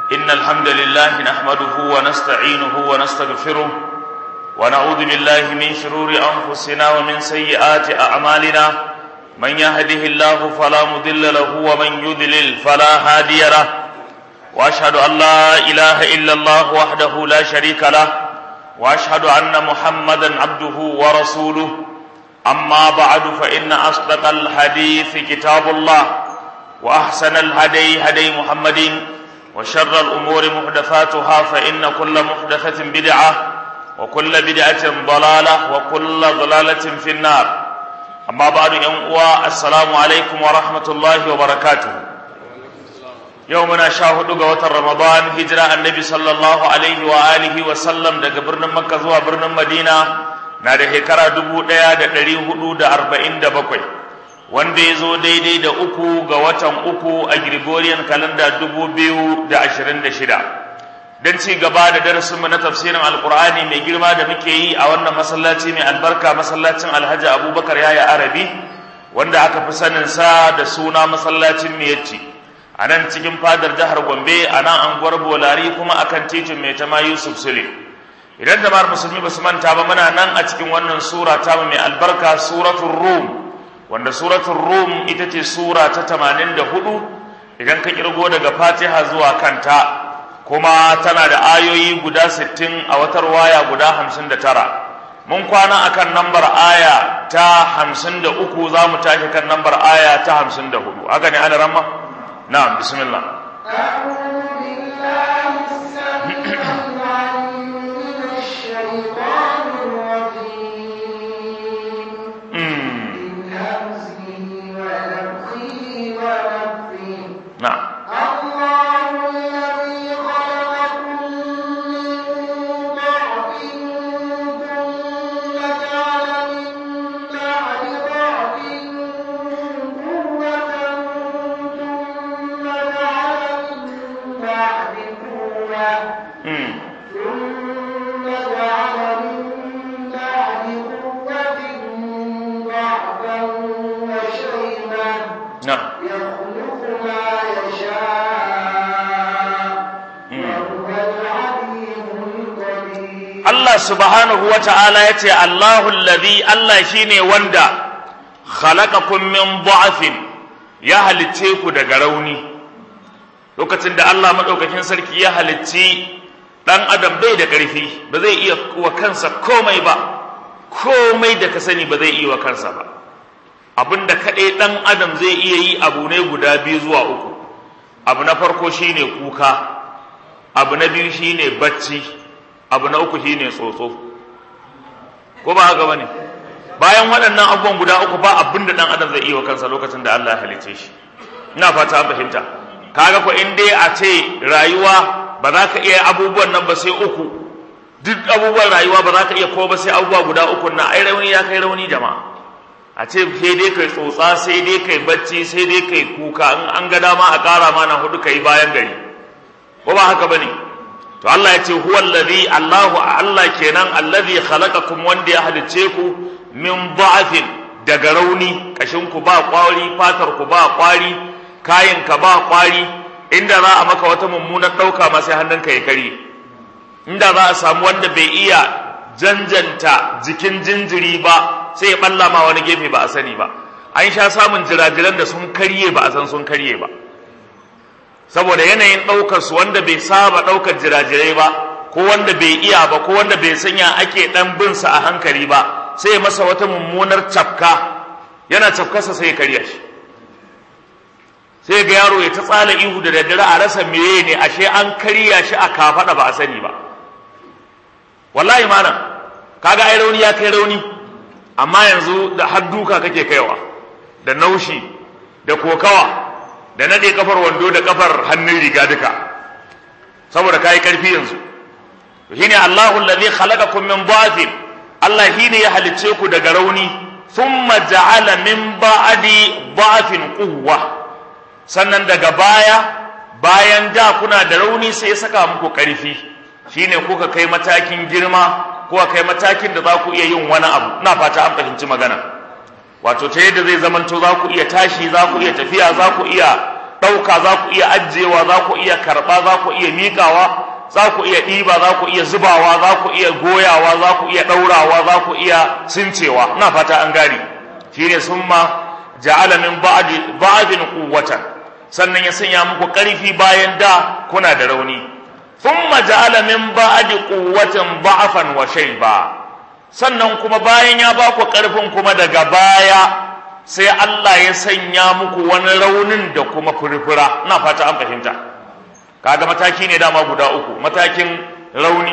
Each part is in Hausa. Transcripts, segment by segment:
إن الحمد لله نحمده ونستعينه ونستغفره ونعوذ بالله من شرور أنفسنا ومن سيئات أعمالنا من يهده الله فلا مضل له ومن يضلل فلا هادي له وأشهد أن لا إله إلا الله وحده لا شريك له وأشهد أن محمدا عبده ورسوله أما بعد فإن أصدق الحديث كتاب الله وأحسن الهدي هدي محمد وشر الأمور محدثاتها فإن كل محدثة بدعة وكل بدعة ضلالة وكل ضلالة في النار أما بعد يوم السلام عليكم ورحمة الله وبركاته يومنا شاهد قوة رمضان هجرة النبي صلى الله عليه وآله وسلم دقى برن مكة زوا برن مدينة na da shekara dubu ɗaya da ɗari hudu da arba'in da bakwai wanda ya zo daidai da uku ga watan uku a Gregorian kalanda dubu biyu da ashirin da shida don ci gaba da darasinmu na tafsirin alkur'ani mai girma da muke yi a wannan masallaci mai albarka masallacin alhaji abubakar yaya arabi wanda aka fi sanin sa da suna masallacin miyacci a nan cikin fadar jihar gombe a nan anguwar bolari kuma akan titin mai tama yusuf sule idan jama'ar musulmi ba su manta ba muna nan a cikin wannan sura ta mai albarka suratul rum wanda suratul rum ita ce sura ta 84 idan ka kirgo daga fatiha zuwa kanta kuma tana da ayoyi guda 60 a watar waya guda 59 mun kwana akan nambar aya ta 53 za mu tashi kan nambar aya ta 54 haka ne ana ramma na'am bismillah أعوذ بالله السميع العليم من الشيطان الرجيم من همزه ونفخه ونفثه na'am الله الذي خلقكم من ضعف ثم جعل من بعد ضعف قوة ثم جعل من بعد قوة mm. ثم جعل من بعد قوة ضعفا وشيبا na'am يخلق ما يشاء وهو العليم القدير Allah subhanahu wa ta'ala ya ce, Allahu alladhi Allah shi ne wanda khalaqakum min du'afin ya halicce ku daga rauni. Lokacin da Allah maɗaukakin sarki ya halicci ɗan adam bai da ƙarfi, ba zai iya wa kansa komai ba, komai da ka sani ba zai iya wa kansa ba. Abin da kaɗai ɗan adam zai iya yi abu ne guda biyu zuwa uku. Abu na farko shine kuka, abu na biyu shine bacci. abu na uku shine tsotso ko ba haka bane bayan waɗannan abubuwan guda uku ba abin da ɗan adam zai iya wa kansa lokacin da Allah ya halice shi ina fata an fahimta kaga ko in dai a ce rayuwa ba za ka iya abubuwan nan ba sai uku duk abubuwan rayuwa ba za ka iya ko ba sai abubuwa guda uku na ai rauni ya kai rauni jama'a a ce sai dai kai tsotsa sai dai kai bacci sai dai kai kuka in an ga dama a ƙara mana hudu kai bayan gari ko ba haka bane to Allah ya ce huwa allazi Allahu Allah kenan allazi khalaqakum wanda ya halice ku min da'afin daga rauni kashin ku ba kwari fatar ku ba kwari kayan ka ba kwari inda za a maka wata mummunar dauka ma sai hannunka ya kare inda za a samu wanda bai iya janjanta jikin jinjiri ba sai ya balla ma wani gefe ba a sani ba an sha samun jirajiran da sun karye ba a san sun karye ba saboda yanayin ɗaukar su wanda bai saba ɗaukar jirajirai ba ko wanda bai iya ba ko wanda bai sanya ake ɗan bin sa a hankali ba sai ya masa wata mummunar cafka yana cafkarsa sai ya karya shi sai ga yaro ya ta tsala ihu da daddare a rasa meye ne ashe an karya shi a kafaɗa ba a sani ba wallahi mana kaga ai rauni ya kai rauni amma yanzu da har duka kake kaiwa da naushi da kokawa da nade kafar wando da kafar hannun riga duka saboda kai karfi yanzu shine Allahu allazi khalaqakum min dhafin Allah shine ya halicce ku daga rauni thumma ja'ala min ba'di dhafin quwwa sannan daga baya bayan da kuna da rauni sai ya saka muku karfi shine kuka kai matakin girma kuka kai matakin da za ku iya yin wani abu ina fata an fahimci magana wato ta yadda zai zamanto za ku iya tashi za ku iya tafiya za ku iya ɗauka za ku iya ajiyewa za ku iya karɓa za ku iya miƙawa za ku iya ɗiba za ku iya zubawa za ku iya goyawa za ku iya ɗaurawa za ku iya sincewa ina fata an gane shi ne sun ma ja'ala min ba'din quwwatan sannan ya sanya muku ƙarfi bayan da kuna da rauni thumma ja'ala min ba'di quwwatin da'afan wa shayba sannan kuma bayan ya ba ku ƙarfin kuma daga baya sai Allah ya sanya muku wani raunin da kuma furfura ina fata an fahimta kaga mataki ne dama guda uku matakin rauni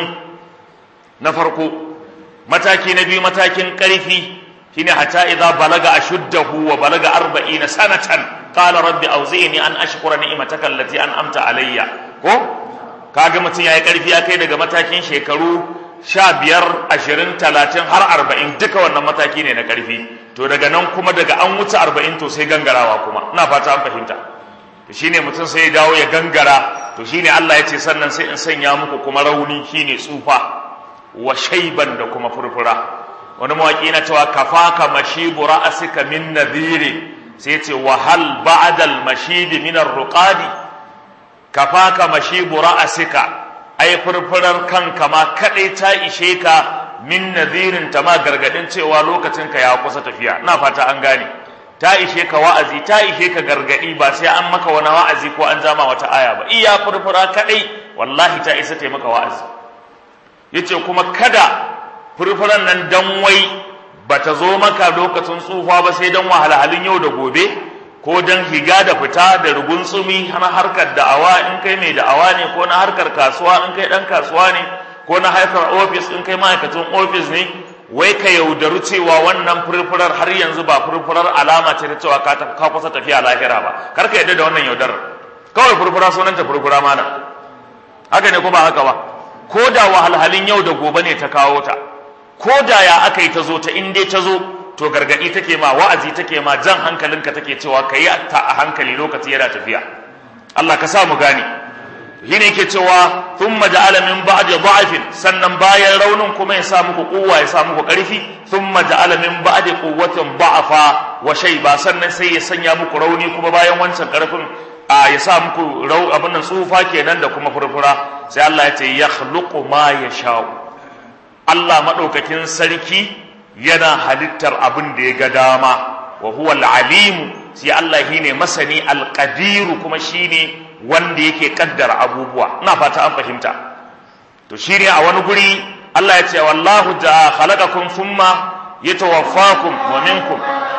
na farko mataki na biyu matakin ƙarfi shine hatta idza balaga ashuddahu wa balaga 40 sanatan qala rabbi awzi'ni an ashkura ni'mataka allati an'amta alayya ko kaga mutum yayi ƙarfi ya kai daga matakin shekaru sha biyar ashirin talatin har arba'in duka wannan mataki ne na ƙarfi to daga nan kuma daga an wuce arba'in to sai gangarawa kuma ina fata an fahimta to shine mutum sai ya dawo ya gangara to shine Allah ya ce sannan sai in sanya muku kuma rauni shine tsufa wa shaiban da kuma furfura wani mawaki na cewa kafaka mashibu ra'asika min nadhiri sai ce wa hal ba'dal mashibi min ar-ruqadi kafaka mashibu ra'asika ai furfurar kanka ma kadai ta ishe ka min nadhirin ta ma gargadin cewa lokacin ka ya kusa tafiya ina fata an gane ta ishe ka wa'azi ta ishe ka gargadi ba sai an maka wani wa'azi ko an jama wata aya ba iya furfura kadai wallahi ta isa ta maka wa'azi yace kuma kada furfuran nan dan wai bata zo maka lokacin tsufa ba sai dan wahalhalun yau da gobe ko dan higa da fita da rugun tsumi na harkar da'awa in kai mai da'awa ne ko na harkar kasuwa in kai dan kasuwa ne ko na harkar ofis in kai ma'aikacin ofis ne wai ka yaudaru cewa wannan furfurar har yanzu ba furfurar alama ce ta cewa ka kusa tafiya lahira ba kar ka yadda da wannan yaudarar kawai furfura sunanta furfura mana haka ne ko ba haka ba ko da wahalhalin yau da gobe ne ta kawo ta ko da ya aka yi ta zo ta in dai ta zo to gargadi take ma wa'azi take ma jan hankalinka take cewa ka yi ta a hankali lokaci yana tafiya Allah ka sa mu gane shi ne yake cewa thumma ja'ala min ba'di dha'fin sannan bayan raunin kuma ya sa muku kuwa ya sa muku karfi thumma ja'ala min ba'di quwwatin da'afa wa shayba sannan sai ya sanya muku rauni kuma bayan wancan karfin a ya sa muku rau abin nan tsufa kenan da kuma furfura sai Allah ya ce yakhluqu ma yasha'u Allah madaukakin sarki yana halittar abin da ya ga dama wa huwa al-alim sai Allah shine masani al-qadir kuma shine wanda yake kaddara abubuwa ina fata an fahimta to shine a wani guri Allah ya ce wallahu ja khalaqakum thumma yatawaffakum wa minkum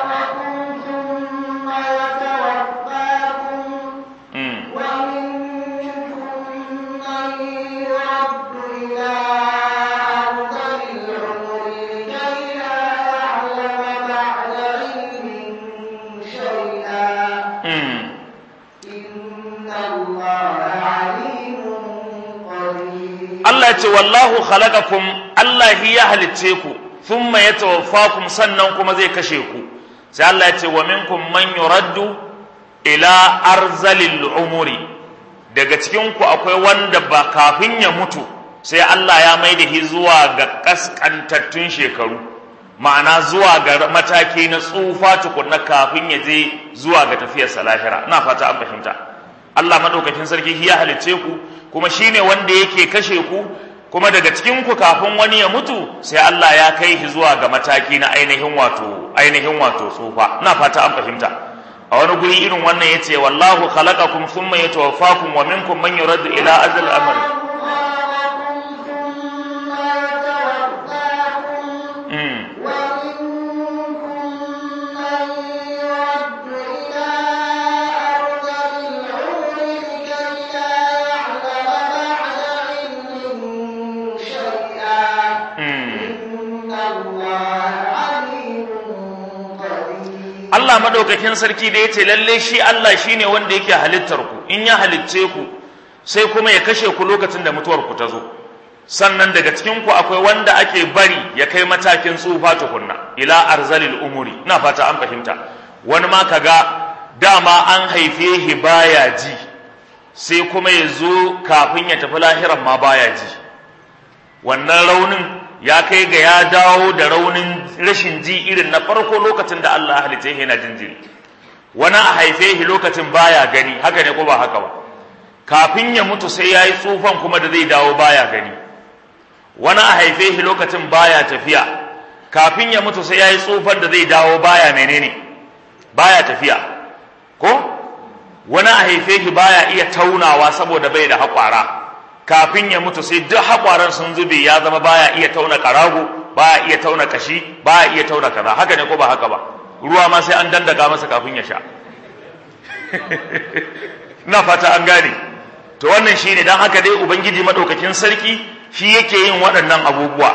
Allah ce wallahu khalaqakum Allah ya halicce ku thumma yatawaffakum sannan kuma zai kashe ku sai Allah ya ce wa minkum man yuraddu ila arzalil umuri daga cikin ku akwai wanda ba kafin ya mutu sai Allah ya mai da shi zuwa ga kaskantattun shekaru ma'ana zuwa ga mataki na tsufa tukunna kafin ya je zuwa ga tafiyar lahira ina fata an fahimta Allah madaukakin sarki ya halicce ku kuma shine wanda yake kashe ku kuma daga cikin ku kafin wani ya mutu sai Allah ya kai shi zuwa ga mataki na ainihin wato ainihin wato tsufa ina fata an fahimta a wani guri irin wannan yace wallahu khalaqakum thumma yatawaffakum wa minkum man yuraddu ila azal amr Allah madaukakin sarki da yace lalle shi Allah shine wanda yake halittar ku in ya halicce ku sai kuma ya kashe ku lokacin da mutuwar ku ta zo sannan daga cikin ku akwai wanda ake bari ya kai matakin tsufa tukunna ila arzalil umuri ina fata an fahimta wani ma kaga dama an haife shi baya ji sai kuma ya zo kafin ya tafi lahiran ma baya ji wannan raunin ya kai ga ya dawo da raunin rashin ji irin na farko lokacin da Allah halitta yana jinjiri wani a haife shi lokacin baya gani haka ne ko ba haka ba kafin ya mutu sai ya yi tsufan kuma da zai dawo baya gani wani a haife shi lokacin baya tafiya kafin ya mutu sai ya yi tsufan da zai dawo baya menene baya tafiya ko wani a haife shi baya iya taunawa saboda bai da haƙwara kafin ya mutu sai duk haƙwaran sun zube ya zama baya iya tauna ƙarago baya iya tauna kashi baya iya tauna kaza haka ne ko ba haka ba ruwa ma sai an dandaka masa kafin ya sha na fata an gane to wannan shine dan haka dai ubangiji madaukakin sarki shi yake yin waɗannan abubuwa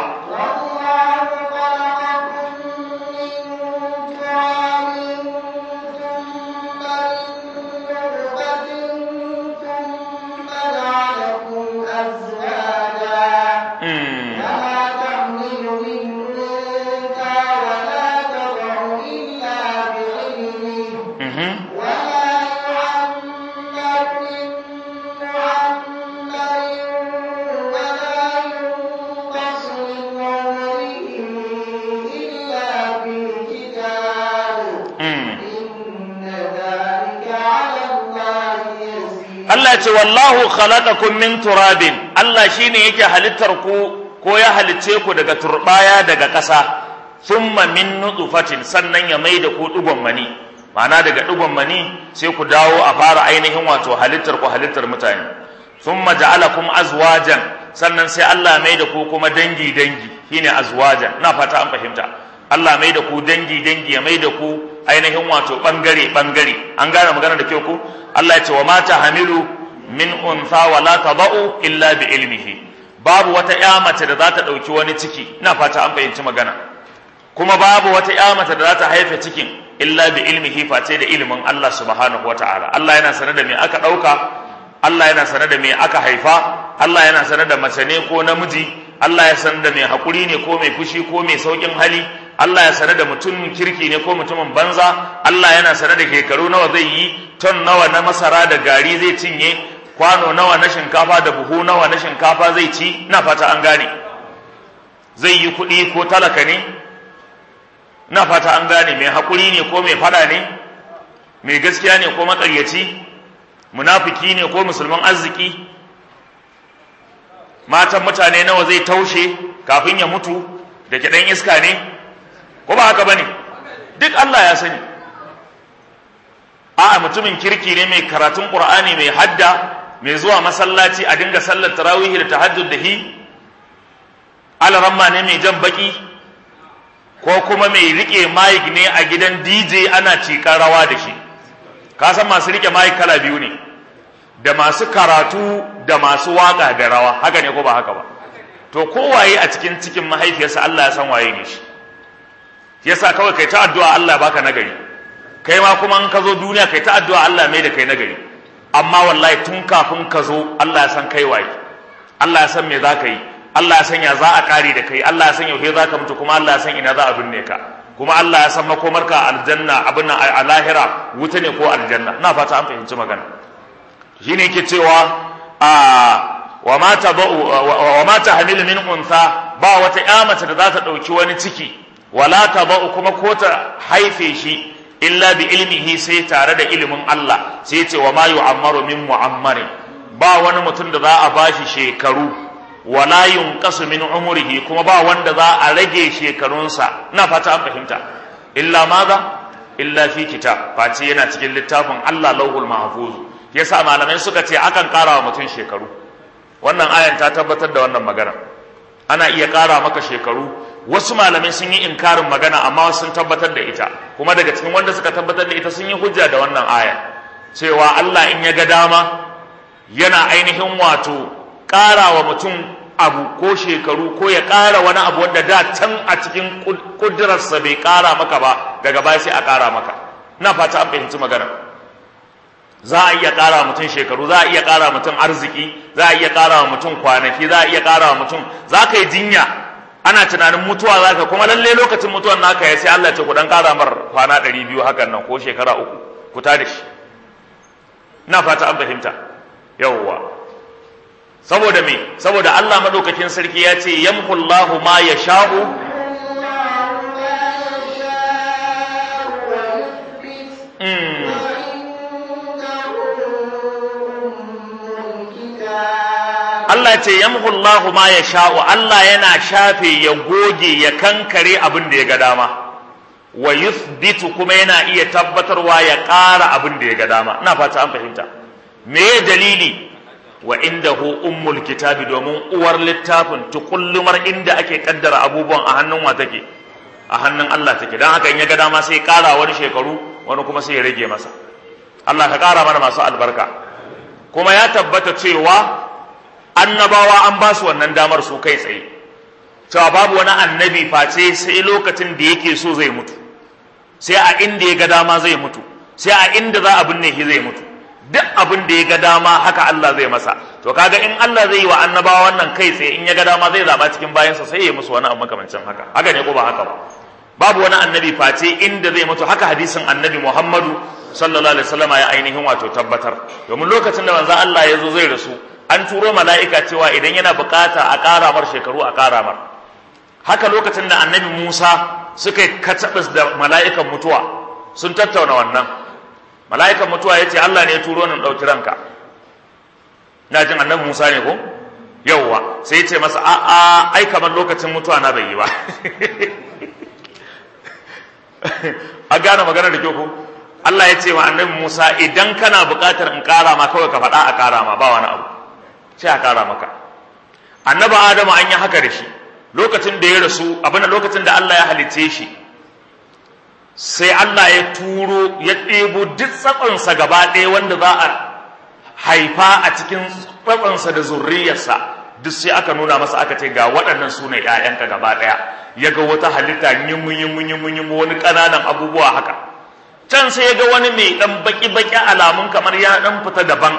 Allah ce wallahu khalaqakum min turabin Allah shine yake halittar ku ko ya halicce ku daga turbaya daga ƙasa thumma min nutfatin sannan ya maida ku dugon mani ma'ana daga dugon mani sai ku dawo a fara ainihin wato halittar ku halittar mutane thumma ja'alakum azwajan sannan sai Allah mai da ku kuma dangi dangi shine azwajan na fata an fahimta Allah mai da ku dangi dangi ya mai da ku ainihin wato bangare bangare an gane magana da kyau ku Allah ya ce wa mata hamilu min untha wa la tadau illa bi ilmihi babu wata ƴa mace da za ta dauki wani ciki ina fata an fahimci magana kuma babu wata ƴa mace da za ta haife cikin illa bi ilmihi face da ilimin Allah subhanahu wataala Allah yana sanar da me aka dauka Allah yana sanar da me aka haifa Allah yana sanar da mace ne ko namiji Allah ya sanar da me hakuri ne ko mai fushi ko mai saukin hali Allah ya sanar da mutumin kirki ne ko mutumin banza Allah yana sanar da shekaru nawa zai yi ton nawa na masara da gari zai cinye kwano nawa na shinkafa da buhu nawa na shinkafa zai ci na fata an gane zai yi kuɗi ko talaka ne na fata an gane mai haƙuri ne ko mai fada ne mai gaskiya ne ko maƙaryaci munafiki ne ko musulman arziki matan mutane nawa zai taushe kafin ya mutu da kiɗan iska ne ko ba haka bane duk Allah ya sani a'a mutumin kirki ne mai karatun Qur'ani mai hadda mai zuwa masallaci a dinga sallar tarawih da tahajjud da hi alaramma ne mai jan baki ko kuma mai rike mic ne a gidan DJ ana cikar rawa da shi ka san masu rike mic kala biyu ne da masu karatu da masu waka da rawa haka ne ko ba haka ba to kowaye a cikin cikin mahaifiyarsa Allah ya san waye ne shi yasa kawai kai ta addu'a Allah baka nagari kai ma kuma in ka zo duniya kai ta addu'a Allah mai da kai nagari amma wallahi tun kafin ka zo Allah ya san kai waye Allah ya san me za ka yi Allah ya san ya za a kare da kai Allah ya san yaushe za ka mutu kuma Allah ya san ina za a binne ka kuma Allah ya san makomarka aljanna abin nan a lahira wuta ne ko aljanna ina fata an fahimci magana shine yake cewa a wa ma tabau wa ma tahmilu min untha ba wata ƴa mace da za ta dauki wani ciki wala tabau kuma ko ta haife shi illa bi ilmihi sai tare da ilimin Allah sai ce wa ma yu'ammaru min mu'ammarin ba wani mutum da za a bashi shekaru wala yunqasu min umrihi kuma ba wanda za a rage shekarunsa ina fata an fahimta illa maza illa fi kitab face yana cikin littafin Allah lauhul mahfuz yasa malamai suka ce akan ƙara wa mutum shekaru wannan ayan ta tabbatar da wannan magana ana iya ƙara maka shekaru wasu malamai sun yi inkarin magana amma sun tabbatar da ita kuma daga cikin wanda suka tabbatar da ita sun yi hujja da wannan aya cewa Allah in ya ga dama yana ainihin wato ƙara wa mutum abu ko shekaru ko ya ƙara wani abu wanda da can a cikin ƙudurarsa bai ƙara maka ba daga baya sai a ƙara maka na fata an fahimci magana za a iya ƙara mutum shekaru za a iya ƙara mutum arziki za a iya ƙara wa mutum kwanaki za a iya ƙara wa mutum za ka yi jinya ana tunanin mutuwa za ka kuma lalle lokacin mutuwan naka ya sai Allah ce ku dan ƙara mar kwana ɗari biyu hakan nan ko shekara uku ku ta da shi ina fata an fahimta yawwa saboda me saboda Allah madaukakin sarki ya ce yamhullahu ma yasha'u mm. Allah ce yamhullahu ma ya sha'u Allah yana shafe ya goge ya kankare abin da ya ga dama wa yuthbitu kuma yana iya tabbatarwa ya ƙara abin da ya ga dama ina fata an fahimta me dalili wa indahu ummul kitabi domin uwar littafin tukullumar inda ake kaddara abubuwan a hannun wa take a hannun Allah take dan haka in ya ga dama sai ƙara wani shekaru wani kuma sai ya rage masa Allah ka ƙara mana masu albarka kuma ya tabbata cewa annabawa an ba su wannan damar su kai tsaye cewa babu wani annabi face sai lokacin da yake so zai mutu sai a inda ya ga dama zai mutu sai a inda za a binne shi zai mutu duk abin da ya ga dama haka Allah zai masa to kaga in Allah zai yi wa annabawa wannan kai tsaye in ya ga dama zai zaba cikin bayansa sai ya musu wani abu makamancin haka haka ne ko ba haka ba babu wani annabi face inda zai mutu haka hadisin annabi Muhammadu sallallahu alaihi wasallam ya ainihin wato tabbatar domin lokacin da manzo Allah ya zo zai rasu an turo mala'ika cewa idan yana bukata a ƙara mar shekaru a ƙara mar haka lokacin da annabi Musa suka yi katabis da mala'ikan mutuwa sun tattauna wannan mala'ikan mutuwa ya ce Allah ne ya turo ni ɗauki ranka na jin annabi Musa ne ko yauwa sai ya ce masa a'a ai kamar lokacin mutuwa na bai yi ba a gane magana da kyau ko Allah ya ce wa annabi Musa idan kana buƙatar in ƙara ma kawai ka faɗa a ƙara ma ba wani abu sai a ƙara maka annabi Adamu an yi haka da shi lokacin da ya rasu abin lokacin da Allah ya halice shi sai Allah ya turo ya ɗebo duk tsatsansa gaba ɗaya wanda za a haifa a cikin tsatsansa da zurriyarsa duk sai aka nuna masa aka ce ga waɗannan su ne ‘ya'yanka gaba ɗaya ya ga wata halitta yimu yimu yimu yimu wani ƙananan abubuwa haka can sai ya ga wani mai ɗan baƙi-baƙi alamun kamar ya ɗan fita daban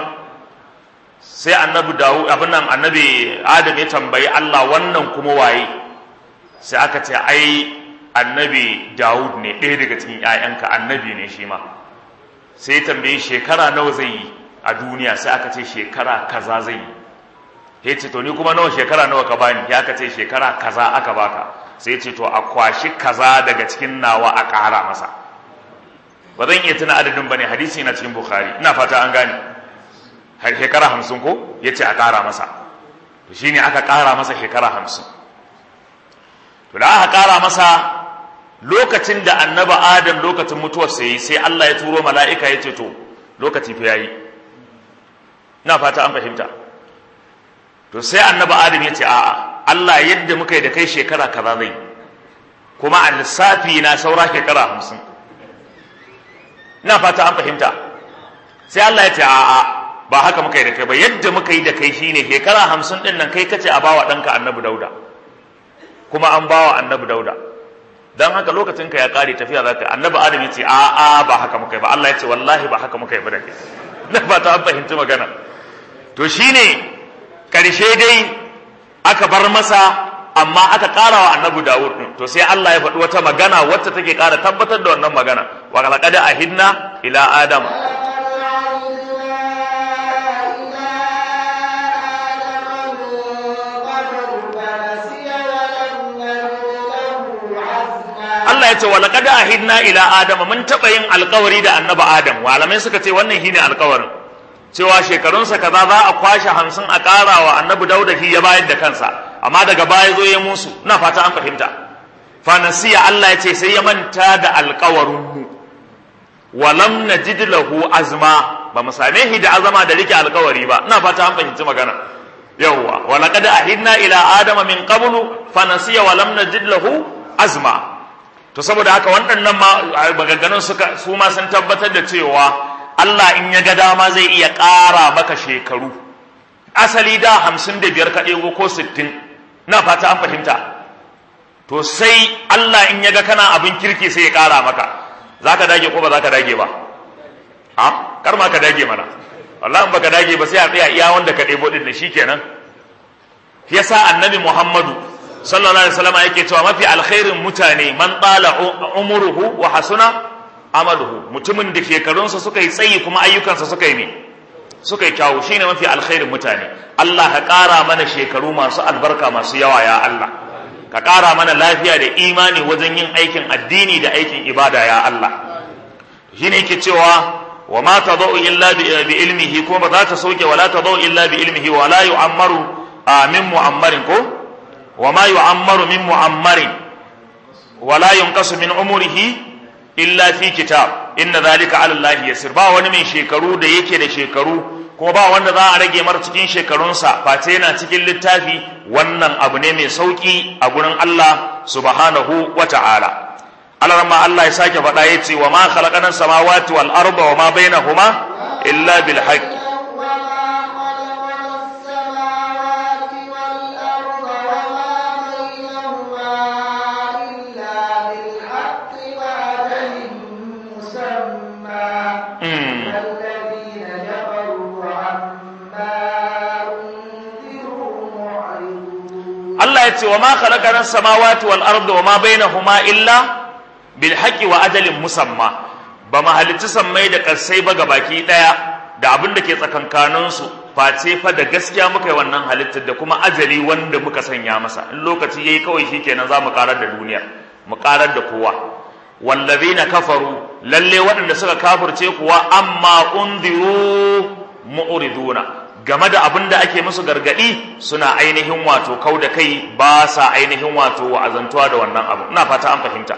sai annabi dawo abin nan annabi adam ya tambayi Allah wannan kuma waye sai aka ce ai annabi Dawud ne ɗaya daga cikin ‘ya'yanka annabi ne shi ma sai ya tambayi shekara nawa zai yi a duniya sai aka ce shekara kaza zai yi ya ce to ni kuma nawa shekara nawa ka bani ya aka ce shekara kaza aka baka sai ce to a kwashi kaza daga cikin nawa a ƙara masa ba zan iya tuna adadin ba ne hadisi na cikin bukhari ina fata an gane shekara hamsin ko ya ce a ƙara masa to shine aka ƙara masa shekara hamsin to da aka ƙara masa lokacin da annaba adam lokacin mutuwar sai sai Allah ya turo mala'ika ya ce to lokaci fa yayi ina fata an fahimta to sai annaba adam ya ce a'a Allah yadda muka yi da kai shekara kaza zai kuma a lissafi na saura shekara hamsin ina fata an fahimta sai Allah ya ce a'a ba haka muka yi da kai ba yadda muka yi da kai shine shekara hamsin din nan kai kace a bawa ɗanka annabi dauda kuma an bawa annabi dauda dan haka lokacin ka ya kare tafiya zaka annabi adam yace a a ba haka muka yi ba Allah yace wallahi ba haka muka yi ba da kai na fata an fahimci magana to shine karshe dai aka bar masa amma aka ƙara wa annabi Dawud din to sai Allah ya faɗi wata magana wacce take ƙara tabbatar da wannan magana wa laqad ahidna ila adam Allah ya ce wa laqad ahidna ila adama mun taba yin alƙawari da annabi Adam malamai suka ce wannan shine alƙawarin cewa shekarunsa kaza za a kwashe hamsin a ƙara wa annabi Dauda shi ya bayar da kansa amma daga baya zo ya musu ina fata an fahimta fa nasiya Allah ya ce sai ya manta da alƙawarin mu wa lam najid lahu azma ba mu same shi da azama da rike alƙawari ba ina fata an fahimci magana yawwa wa laqad ahidna ila adama min qablu fa nasiya wa lam najid lahu azma to saboda haka waɗannan maganganun suka su ma sun tabbatar da cewa Allah in ya ga dama zai iya ƙara maka shekaru asali da hamsin da biyar ka ɗego ko sittin na fata an fahimta to sai Allah in ya ga kana abin kirki sai ya ƙara maka za ka dage ko ba za ka dage ba a kar ma ka dage mana wallahi in baka dage ba sai a tsaya iya wanda ka ɗebo ɗin da shi kenan yasa annabi Muhammadu sallallahu alaihi wasallam yake cewa mafi alkhairin mutane man tsala umuruhu wa hasuna amaluhu mutumin da shekarunsa suka yi tsayi kuma ayyukansa suka yi ne suka yi kyawu shine mafi alkhairin mutane Allah ka ƙara mana shekaru masu albarka masu yawa ya Allah ka ƙara mana lafiya da imani wajen yin aikin addini da aikin ibada ya Allah shine yake cewa wa ma tadau illa bi ilmihi kuma ba za ta sauke wala tadau illa bi ilmihi wa la yu'ammaru a min mu'ammarin ko wa ma yu'ammaru min mu'ammarin wa la yunqasu min umrihi illa fi kitab inna zalika ala Allah yasir ba wani mai shekaru da yake da shekaru kuma ba wanda za a rage mar cikin shekarunsa face yana cikin littafi wannan abu ne mai sauki a gurin Allah subhanahu wa ta'ala Allah ma Allah ya sake faɗa ya ce wa ma khalaqana samawati wal arda wa ma bainahuma illa bil haqq Allah ya ce wa ma khalaqana samawati wal arda wa ma bainahuma illa bil haqqi wa ajalin musamma ba ma halicci sammai da ƙarsai ba baki ɗaya da abin da ke tsakankaninsu face fa da gaskiya muka yi wannan halittar da kuma ajali wanda muka sanya masa in lokaci yayi kawai shikenan za mu karar da duniya mu karar da kowa wallazina kafaru lalle waɗanda suka kafirce kuwa amma unziru mu'riduna game da abin da ake musu gargadi suna ainihin wato kau da kai ba sa ainihin wato wa'azantuwa da wannan abu ina fata an fahimta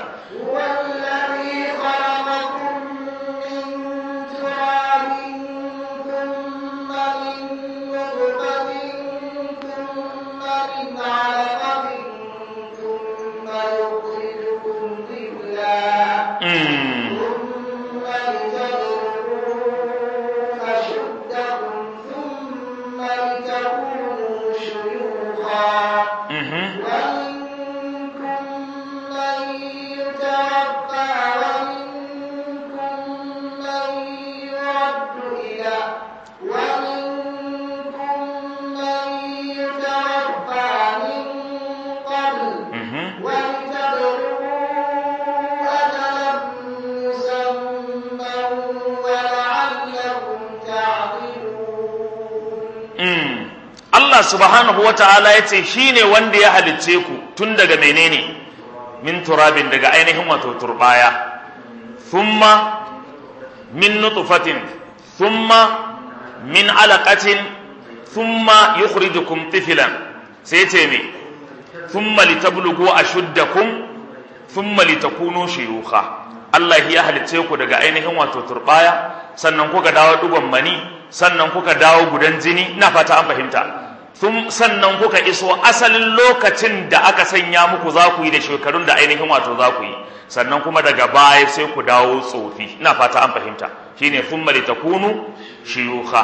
Allah subhanahu wa ta'ala ya ce shi ne wanda ya halicce ku tun daga menene min turabin daga ainihin wato turbaya thumma min nutfatin thumma min alaqatin thumma yukhrijukum tiflan sai ce me thumma litablugu ashuddakum thumma litakunu shuyukha Allah ya halicce ku daga ainihin wato turbaya sannan kuka dawo dugon mani sannan kuka dawo gudan jini ina fata an fahimta sannan kuka iso asalin lokacin da aka sanya muku za ku yi da shekarun da ainihin wato za ku yi sannan kuma daga baya sai ku dawo tsofi ina fata an fahimta shine thumma litakunu shuyukha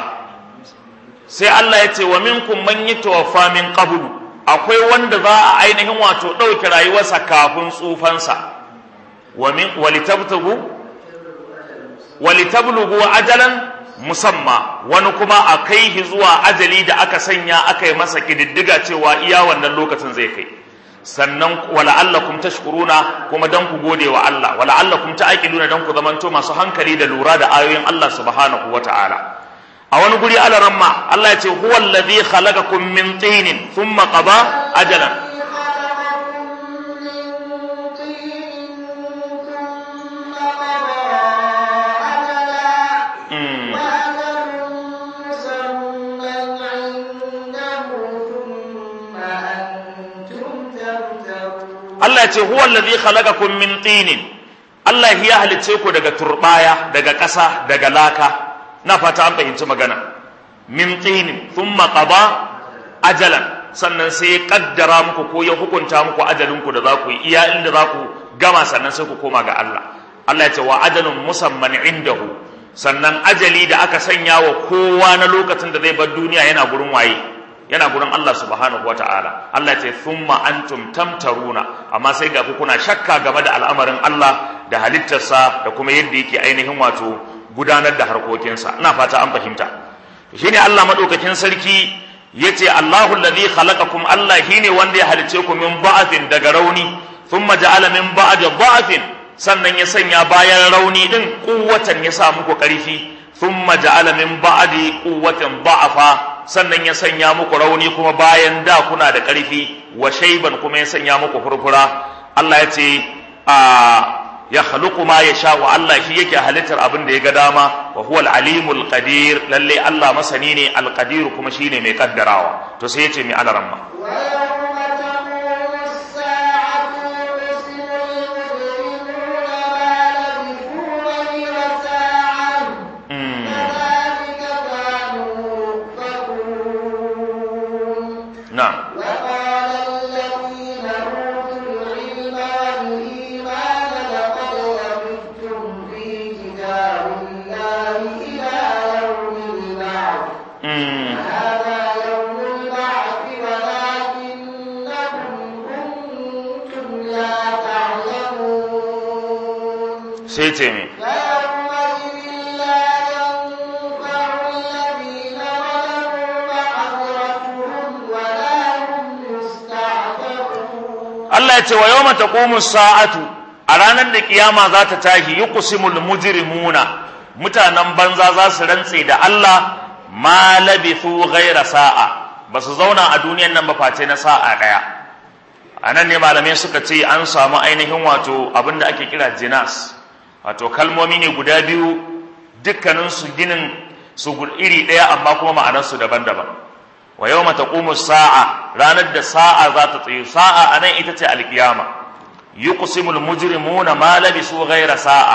sai Allah ya ce wa minkum man yatawaffa min qablu akwai wanda za a ainihin wato ɗauke rayuwarsa kafin tsufansa wa min walitabtagu walitablugu ajalan musamma wani kuma a kai shi zuwa ajali da aka sanya aka yi masa kididdiga cewa iya wannan lokacin zai kai sannan wala'allakum tashkuruna kuma dan ku gode wa Allah wala'allakum ta'qiluna dan ku zamanto masu hankali da lura da ayoyin Allah subhanahu wata'ala a wani guri alaramma Allah ya ce huwa allazi khalaqakum min tinin thumma qada ajalan Allah ce huwa allazi khalaqakum min tinin Allah ya halicce ku daga turbaya daga ƙasa daga laka na fata an fahimci magana min tinin thumma qada ajalan sannan sai ya kaddara muku ko ya hukunta muku ajalin ku da za ku yi iya inda za ku gama sannan sai ku koma ga Allah Allah ya ce wa ajalun musamman indahu sannan ajali da aka sanya wa kowa na lokacin da zai bar duniya yana gurin waye yana gurin Allah subhanahu wa ta'ala Allah ce thumma antum tamtaruna amma sai ga ku kuna shakka game da al'amarin Allah da halittarsa da kuma yadda yake ainihin wato gudanar da harkokinsa ina fata an fahimta shine Allah madaukakin sarki yace Allahu allazi khalaqakum Allah shine wanda ya halice ku min ba'athin daga rauni thumma ja'ala min ba'di ba'athin sannan ya sanya bayan rauni din kuwatan ya sa muku karfi thumma ja'ala min ba'di quwwatin da'afa sannan ya sanya muku rauni kuma bayan da kuna da ƙarfi wa shaiban kuma ya sanya muku furfura Allah ya ce a ya khluqu ma yasha wa Allah shi yake halittar abin da ya ga dama wa huwa al-alimul qadir lalle Allah masani ne al-qadir kuma shine mai kaddarawa to sai yace mi alaramma na'am وقال الذين أوتوا العلم والإيمان لقد لبثتم في كتاب الله إلى يوم البعث mm. هذا يوم البعث ولكنكم كنتم لا تعلمون sai ce mi فيومئذ لا ينفع الذين ظلموا معذرتهم ولا هم يستعتبون Allah ya ce wa yawma taqumu sa'atu a ranar da kiyama za ta tashi yuqsimul mujrimuna mutanen banza za su rantse da Allah ma labithu ghaira sa'a ba su zauna a duniyan nan ba face na sa'a daya a nan ne malamai suka ce an samu ainihin wato abin da ake kira jinas wato kalmomi ne guda biyu dukkaninsu ginin su gu- iri ɗaya amma kuma ma'anarsu daban-daban wa yau mata sa'a ranar da sa'a za ta tsaye sa'a a nan ita ce alkiyama yi kusimul mujrimuna ma labisu ghaira sa'a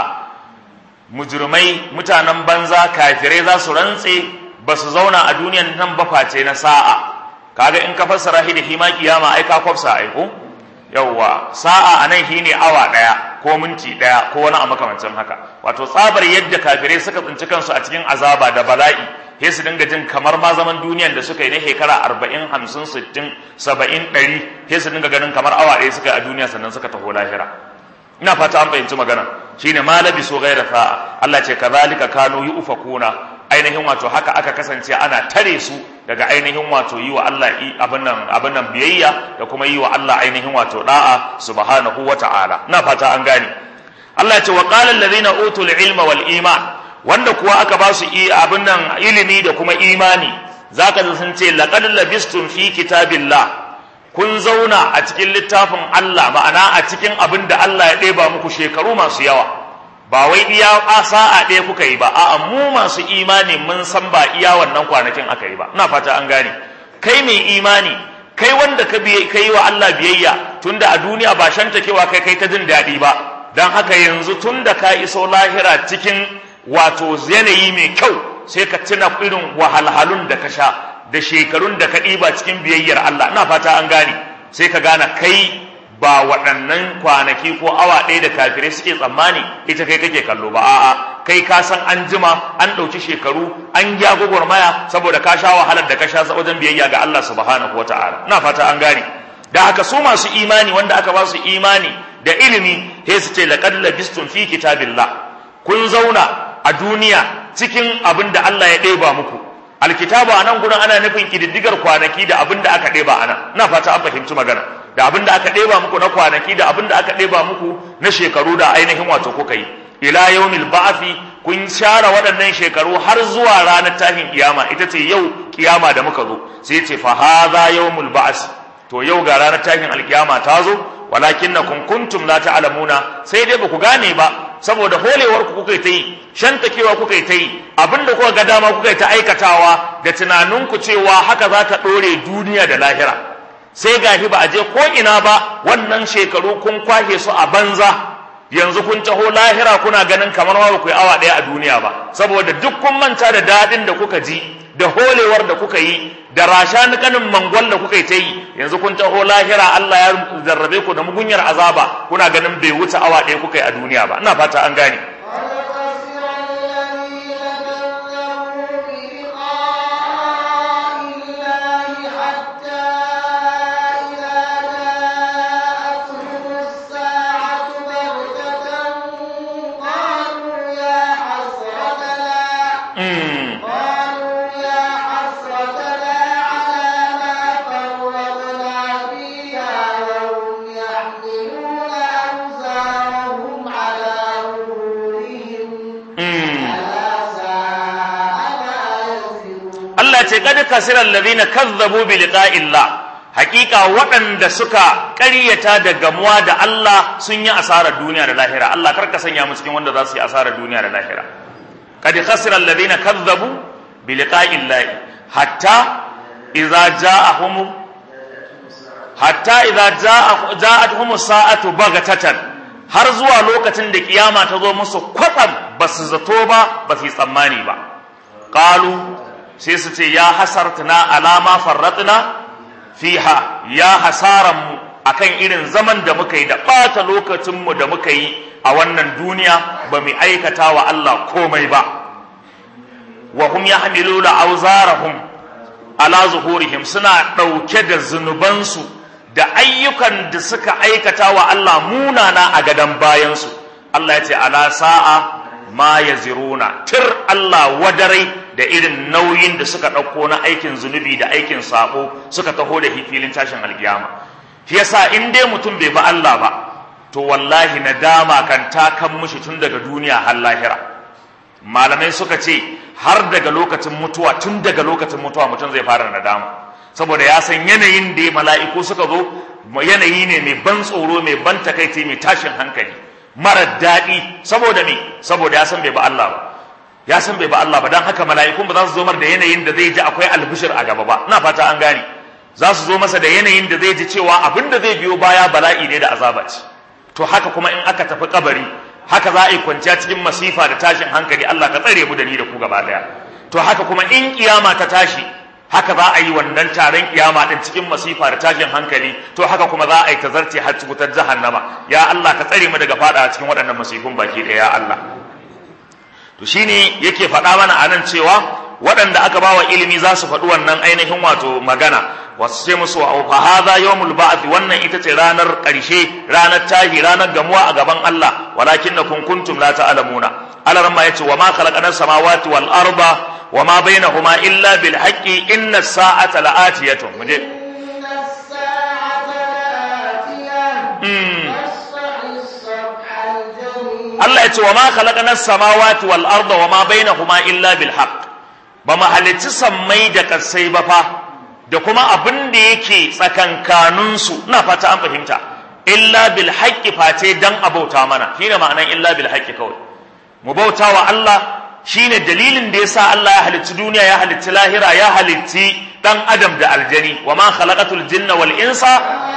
mujrimai mutanen banza kafirai za su rantse ba su zauna a duniyan nan ba face na sa'a kaga in ka fassara shi da hima kiyama ai ka kwafsa ai ko yawwa sa'a anan shine awa daya ko minti daya ko wani a makamancin haka wato tsabar yadda kafirai suka tsinci kansu a cikin azaba da bala'i sai su dinga jin kamar ma zaman duniyan da suka yi na shekara arba'in hamsin sittin saba'in ɗari sai su dinga ganin kamar awa ɗaya suka yi a duniya sannan suka taho lahira ina fata an fahimci magana shine ma labisu ghaira sa'a Allah ce kazalika kanu yufakuna ainihin wato haka aka kasance ana tare su daga ainihin wato yi wa Allah i- abin nan abin nan biyayya da kuma yi wa Allah ainihin wato da'a subhanahu wata'ala ina fata an gane Allah ya ce wa qala allazina utul ilma wal iman wanda kuwa aka ba su i- abin nan ilimi da kuma imani zaka ji sun ce laqad labistum fi kitabillah kun zauna a cikin littafin Allah ma'ana a cikin abin da Allah ya ɗeba muku shekaru masu yawa ba wai iya a sa'a ɗaya kuka yi ba a'a mu masu imani mun san ba iya wannan kwanakin aka yi ba ina fata an gane kai mai imani kai wanda ka biye kai wa Allah biyayya tunda a duniya ba shantakewa kai kai ta jin daɗi ba dan haka yanzu tunda ka iso lahira cikin wato yanayi mai kyau sai ka tuna irin wahalhalun da ka sha da shekarun da ka ɗiba cikin biyayyar Allah ina fata an gane sai ka gane kai ba waɗannan kwanaki ko awa ɗaya da kafirai suke tsammani ita kai kake kallo ba a'a kai ka san an jima an ɗauki shekaru an ya gwagwarmaya saboda ka sha wahalar da ka sha wajen biyayya ga Allah subhanahu wata'ala ina fata an gane da haka su masu imani wanda aka ba su imani da ilimi sai su ce laqad labistum fi kitabillah kun zauna a duniya cikin abin da Allah ya ɗeba muku alkitabu a nan gurin ana nufin kididdigar kwanaki da abin da aka ɗeba a nan ina fata an fahimci magana da abin da aka ɗeba muku na kwanaki da abin da aka ɗeba muku na shekaru da ainihin wato kuka yi ila yaumil ba'fi kun share waɗannan shekaru har zuwa ranar tashin kiyama ita ce yau kiyama da muka zo sai ce fa hadha yaumul ba'si to yau ga ranar tashin alkiyama ta zo walakinnakum kuntum la ta'lamuna sai dai ba ku gane ba saboda holewar ku kuka yi ta yi shantakewa kuka yi ta yi abinda kuka ga dama kuka yi ta aikatawa da tunaninku cewa haka za ta ɗore duniya da lahira sai gashi ba a je ko ina ba wannan shekaru kun kwashe su a banza yanzu kun taho lahira kuna ganin kamar ma ba ku yi awa ɗaya a duniya ba saboda duk kun manta da daɗin da kuka ji da holewar da kuka yi da rashanikanin mangwal da kuka yi ta yi yanzu kun taho lahira Allah ya zarrabe ku da mugunyar azaba kuna ganin bai wuce awa ɗaya kuka yi a duniya ba ina fata an gane Mm. قالوا يا حسرتنا على ما فرطنا فيها وهم يحملون أوزارهم على ظهورهم Mm. ألا ساء ما يزرون Allah ce kad kasira alladhina kazzabu bi liqa'illah hakika waɗanda suka ƙaryata da gamuwa da Allah sun yi asarar duniya da lahira Allah kar ka sanya mu cikin wanda za su yi asarar duniya da lahira kad khasira alladhina kazzabu bi liqa'i llahi hatta idza ja'ahum hatta idza ja'atuhum sa'atu bagatatan har zuwa lokacin da kiyama ta zo musu kwatsam ba su zato ba ba su yi tsammani ba qalu sai su ce ya hasartuna alama farratna fiha ya hasaran mu akan irin zaman da muka yi da ɓata lokacin mu da muka yi a wannan duniya ba mu aikata wa Allah komai ba wa hum yahmiluna awzarahum ala zuhurihim suna ɗauke da zunubansu da ayyukan da suka aikata wa Allah munana a gadon bayansu Allah ya ce ala sa'a ma yaziruna tir Allah wadarai da irin nauyin da suka ɗauko na aikin zunubi da aikin sako suka taho da filin tashin alkiyama shi yasa in dai mutum bai ba Allah ba to wallahi nadama kan ta kan mushi tun daga duniya har lahira malamai suka ce har daga lokacin mutuwa tun daga lokacin mutuwa mutum zai fara nadama saboda ya san yanayin da mala'iku suka zo yanayi ne mai ban tsoro mai ban takaici mai tashin hankali mara daɗi saboda me saboda ya san bai ba Allah ba ya san bai ba Allah ba don haka mala'ikun ba za su zo mar da yanayin da zai ji akwai albishir a gaba ba ina fata an gane za su zo masa da yanayin da zai ji cewa abin da zai biyo baya bala'i ne da azaba ce to haka kuma in aka tafi kabari haka za a yi kwanciya cikin masifa da tashin hankali Allah ka tsare mu da ni da ku gaba daya to haka kuma in kiyama ta tashi haka za a yi wannan taron kiyama din cikin masifa da tashin hankali to haka kuma za a yi tazarce har wutar jahannama ya Allah ka tsare mu daga fada cikin waɗannan masifun baki ɗaya ya Allah to shine yake faɗa mana anan cewa waɗanda aka bawa ilimi za su faɗi wannan ainihin wato magana wasu ce musu wa fa hadha yawmul ba'th wannan ita ce ranar ƙarshe ranar tahi ranar gamuwa a gaban Allah walakinnakum kuntum la ta'lamuna Allah ma yace wa ma khalaqana samawati wal arda wa ma bainahuma illa bil haqqi inna as-sa'ata la'atiyatun muje إن الساعة لآتية فاصفح الصفح الجميل Allah ya ce wa ma khalaqana samawati wal arda wa ma bainahuma illa bil haqq ba mu halicci sammai da kasai ba fa da kuma abin da yake tsakankanin su ina fata an fahimta illa bil haqqi face dan abauta mana shine ma'anan illa bil haqqi kawai mu bauta wa Allah shine dalilin da yasa Allah ya halicci duniya ya halicci lahira ya halicci dan adam da aljani wa ma khalaqatul jinna wal insa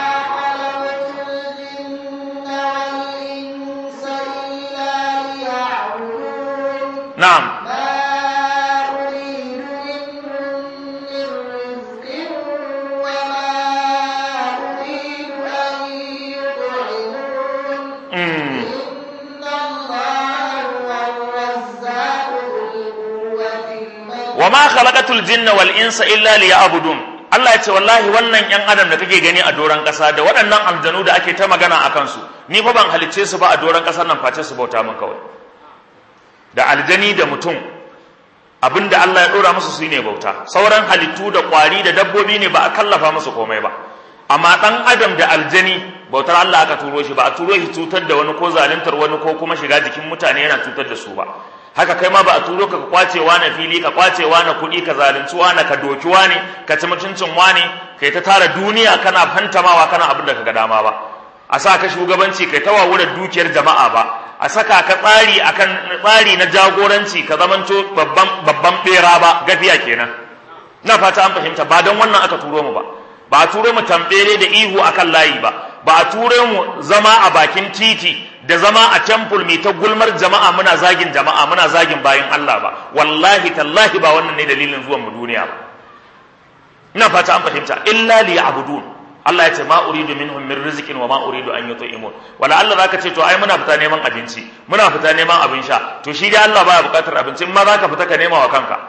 ما خلقت الجن والإنس إلا ليعبدون na'am ما أريد منهم من رزق وما أريد أن يطعمون mm. إن الله هو الرزاق ذو القوة المتين wa ma khalaqatul jinna wal insa illa liya'budun Allah ya ce wallahi wannan yan adam da kake gani a doran kasa da waɗannan aljanu da ake ta magana akan su ni fa ban halicce su ba a doran kasar nan face su bauta min kawai da aljani da mutum abinda Allah ya dora musu su ne bauta sauran halittu da kwari da dabbobi ne ba a kallafa musu komai ba amma dan adam da aljani bautar Allah aka turo shi ba a turo shi cutar da wani ko zaluntar wani ko kuma shiga jikin mutane yana cutar da su ba haka kai ma ba a turo ka ka kwace na fili ka kwace na kuɗi ka zalunci na ka doki wani ka ci mutuncin wani kai ta tara duniya kana fantamawa kana abin da ka ga dama ba a sa ka shugabanci kai ta wawurar dukiyar jama'a ba a saka ka tsari akan tsari na jagoranci ka zamanto babban babban bera ba gafiya kenan na fata an fahimta ba don wannan aka turo mu ba ba a turo mu tambere da ihu akan layi ba ba a turo mu zama a bakin titi da zama a temple mai ta gulmar jama'a muna zagin jama'a muna zagin bayan Allah ba wallahi tallahi ba wannan ne dalilin zuwan mu duniya ba ina fata an fahimta illa liya'budun Allah ya ce ma uridu minhum min rizqin wa ma uridu an yut'imun wala Allah zaka ce to ai muna fita neman abinci muna fita neman abin sha to shi dai Allah baya bukatar abinci in ma zaka fita ka nema wa kanka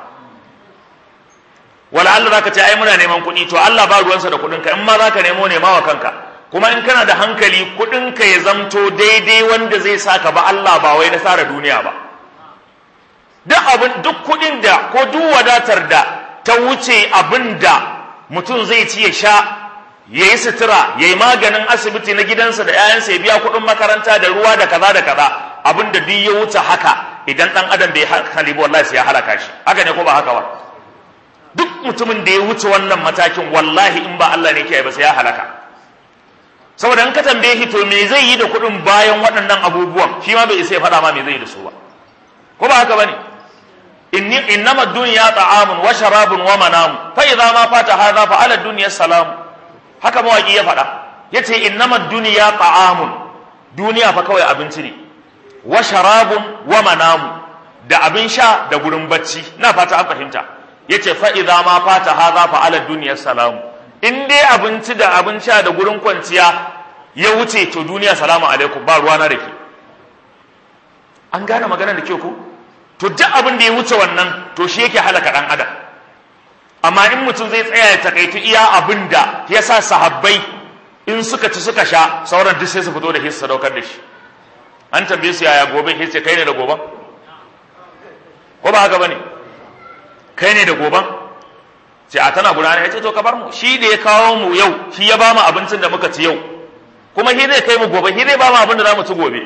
wala Allah zaka ce ai muna neman kuɗi to Allah ba ruwansa da kuɗin ka in ma zaka nemo nema wa kanka kuma in kana da hankali kuɗin ka ya zamto daidai wanda zai saka ba Allah ba wai na tsara duniya ba duk abin duk kuɗin da ko duk wadatar da ta wuce abin da mutum zai ci ya sha ya yi sutura ya yi maganin asibiti na gidansa da 'ya'yansa ya biya kuɗin makaranta da ruwa da kaza da kaza abin da duk ya wuce haka idan ɗan adam bai hankali ba wallahi sai ya halaka shi haka ne ko ba haka ba duk mutumin da ya wuce wannan matakin wallahi in ba Allah ne ke ba sai ya halaka saboda in ka tambaye shi to me zai yi da kuɗin bayan waɗannan abubuwan shi ma bai isa ya faɗa ma me zai yi da su ba ko ba haka bane inni innama dunya ta'amun wa sharabun wa manamu fa idza ma fata hadha fa ala dunya salam haka mawaki ya faɗa yace innama dunya ta'amun duniya fa kawai abinci ne wa sharabun wa manamu da abin sha da gurin bacci na fata an fahimta yace fa idza ma fata hadha fa ala dunya salam in dai abinci da abin sha da gurin kwanciya ya wuce to duniya salamu alaikum ba ruwana da ke an gane magana da ke ku to duk abin da ya wuce wannan to shi yake halaka dan adam amma in mutum zai tsaya ya takaitu iya abin da ya sa sahabbai in suka ci suka sha sauran duk sai su fito da hissa daukar da shi an tambaye su yaya gobe hissa kai ne da goban ko ba haka bane kai ne da goban sai a tana gudana ya ce to ka bar mu shi da ya kawo mu yau shi ya ba mu abincin da muka ci yau kuma shi zai kai mu gobe shi zai ba mu abin da za mu ci gobe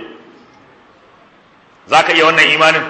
za ka iya wannan imanin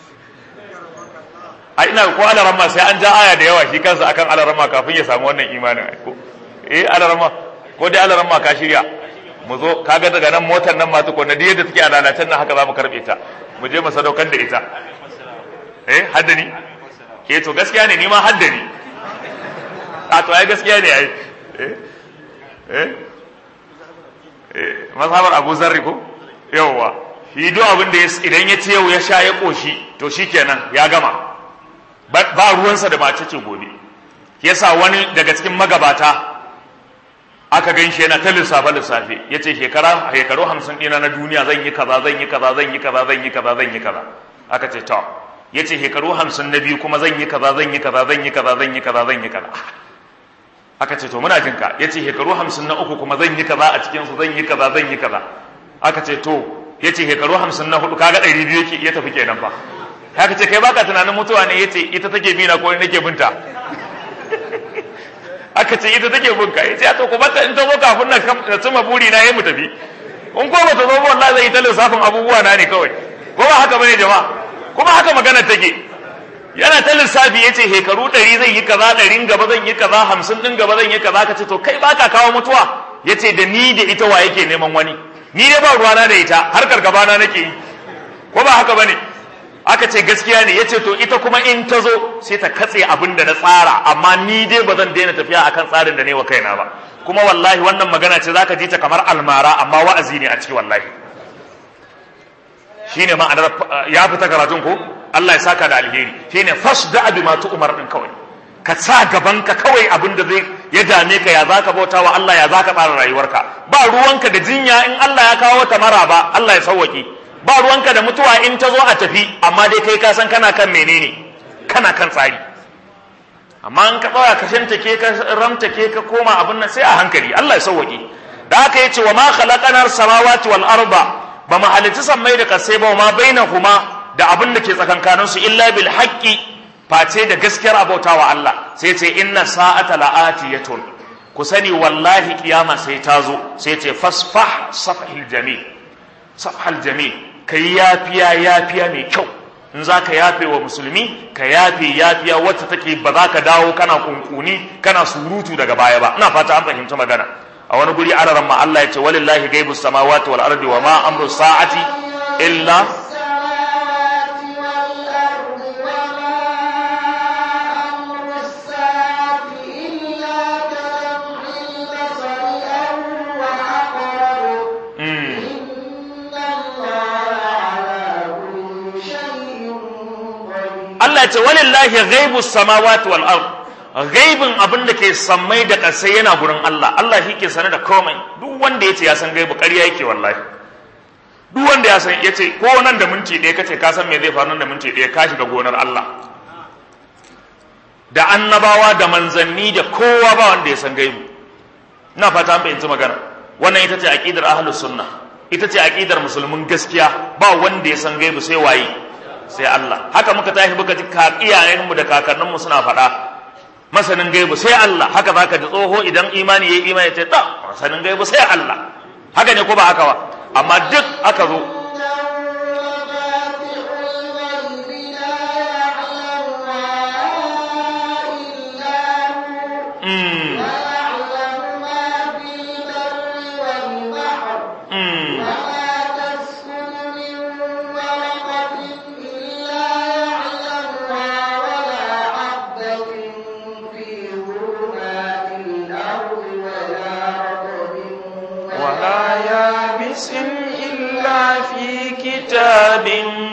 a ina ko alarama sai an ja aya da yawa shi kansa akan alarama kafin ya samu wannan imanin ko eh alarama ko dai alarama ka shirya mu zo kaga daga nan motar nan ma tuko na yadda take a lalacen nan haka za mu karbe ta mu je mu sadaukar da ita eh haddani ke to gaskiya ne ni ma haddani a to ai gaskiya ne ai eh eh eh mazhabar Abu Zarri ko yawwa shi duk abin da idan ya ce yau ya sha ya koshi to shikenan ya gama ba ruwansa da mace ce gobe yasa wani daga cikin magabata aka gan shi yana ta lissafe lissafe ya ce shekara shekaru hamsin ɗina na duniya zan yi kaza zan yi kaza zan yi kaza zan yi kaza zan yi kaza aka ce to ya ce shekaru hamsin na biyu kuma zan yi kaza zan yi kaza zan yi kaza zan yi kaza zan yi kaza aka ce to muna jin ka ya ce shekaru hamsin na uku kuma zan yi kaza a cikin su zan yi kaza zan yi kaza aka ce to ya ce shekaru hamsin na hudu kaga ɗari biyu ya tafi kenan fa haka ce kai baka tunanin mutuwa ne yace ita take bi na ko nake binta aka ce ita take bin ka yace to ku bata in ta zo kafin na na cima buri na yayi mu tafi in ko bata zo wallahi zai yi ta lissafin abubuwa na ne kawai ko ba haka bane jama'a kuma haka magana take yana ta lissafi yace hekaru ɗari zai yi kaza ɗarin gaba zan yi kaza hamsin ɗin gaba zan yi kaza ka ce to kai baka kawo mutuwa yace da ni da ita wa yake neman wani ni dai ba ruwana da ita harkar gabana nake yi ko ba haka bane aka ce gaskiya ne yace to ita kuma in ta zo sai ta katse abin da na tsara amma ni dai ba zan daina tafiya akan tsarin da ne wa kaina ba kuma wallahi wannan magana ce zaka ji ta kamar almara amma wa'azi ne a ciki wallahi shine ma'anar ya fita karatun ko Allah ya saka da alheri shine fasda bi ma umar din kawai ka sa gaban ka kawai abin da zai ya dame ka ya zaka bauta wa Allah ya zaka tsara rayuwarka ba ruwanka da jinya in Allah ya kawo ta mara ba Allah ya sauwake ba ruwanka da mutuwa in ta zo a tafi amma dai kai ka san kana kan menene kana kan tsari amma in ka tsaya ka shantake ka ramtake ka koma abin nan sai a hankali Allah ya sauwake da haka yace wa ma khalaqanar samawati wal arda ba mu halitta sammai da kasai ba ma bainahuma da abin da ke tsakankanin su illa bil haqqi face da gaskiyar abautawa Allah sai ce inna sa'ata la'atiyatun ku sani wallahi kiyama sai ta zo sai ce fasfah safhil jamil safhal jamil ka yi yafiya yafiya mai kyau in za ka yafe wa musulmi ka yafe yafiya wacce take ba za ka dawo kana kunkuni kana surutu daga baya ba ina fata an fahimci magana a wani guri araran ma Allah ya ce walillahi gaibus samawati wal ardi wa ma amru sa'ati illa Allah ce walillahi ghaibus samawati wal ard ghaibin abin da ke sammai da ƙasai yana gurin Allah Allah shi ke sane da komai duk wanda yace ya san gaibu ƙarya yake wallahi duk wanda ya san yace ko nan da minti ɗaya kace ka san me zai faru nan da minti ɗaya ka shiga gonar Allah da annabawa da manzanni da kowa ba wanda ya san gaibu ina fata an fahimci magana wannan ita ce aqidar ahlus sunna ita ce aqidar musulmin gaskiya ba wanda ya san gaibu sai waye sai Allah haka muka tashi muka ji iyayenmu da kakanninmu suna faɗa masanin gaibu sai Allah haka zaka ji tsoho idan imani yayi imani ce da masanin gaibu sai Allah haka ne ko ba haka ba amma duk aka zo مفاتح الغيب لا يعلمها إلا لبس إلا في كتاب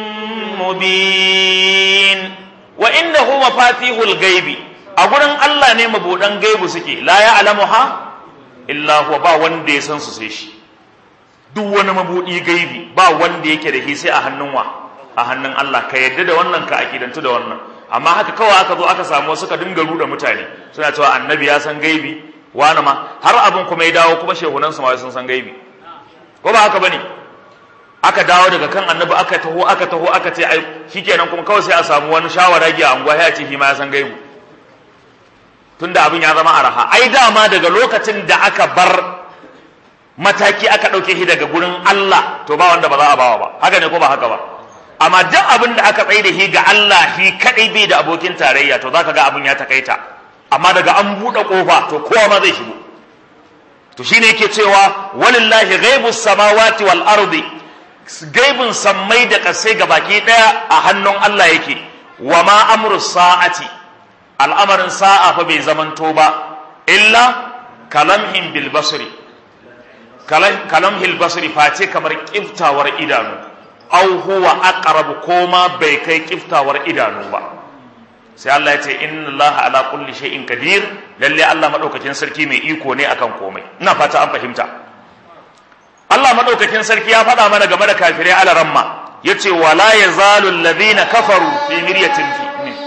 مبين وإنه مفاتيح الغيب أقول الله ne mabudan gaibu suke la ya'lamuha illa huwa ba wanda ya san su sai shi duk wani mabudi gaibi ba wanda yake da shi sai a hannun wa a hannun Allah ka yadda da wannan ka akidantu da wannan amma haka kawai aka zo aka samu suka dinga ruda mutane suna cewa annabi ya san gaibi wani ma har abin kuma ya dawo kuma shehunan su ma sun san gaibi ko ba haka bane aka dawo daga kan annabi aka taho aka taho aka ce ai shikenan kuma kawai sai a samu wani shawara gi a anguwa ya ce shi ma ya san gaibi tunda abin ya zama araha ai dama daga lokacin da aka bar mataki aka ɗauke shi daga gurin Allah to ba wanda ba za a bawa ba haka ne ko ba haka ba amma duk abin da aka tsaye da shi ga Allah shi kadai bai da abokin tarayya to zaka ga abin ya takaita amma daga an buɗe ƙofa to kowa ma zai shigo to shine yake cewa walillahi ghaibus samawati wal ardi gaibin sammai da ƙasai ga baki ɗaya a hannun Allah yake wa ma amru sa'ati al'amarin sa'a fa bai zamanto ba illa kalamhin bil basri kalamhil basri face kamar kiftawar idanu au huwa aqrabu koma bai kai kiftawar idanu ba sai Allah ya ce inna Allah ala kulli shay'in qadir lalle Allah madaukakin sarki mai iko ne akan komai ina fata an fahimta Allah madaukakin sarki ya faɗa mana game da kafirai ala ramma yace wala yazalu alladhina kafaru fi miryatin fi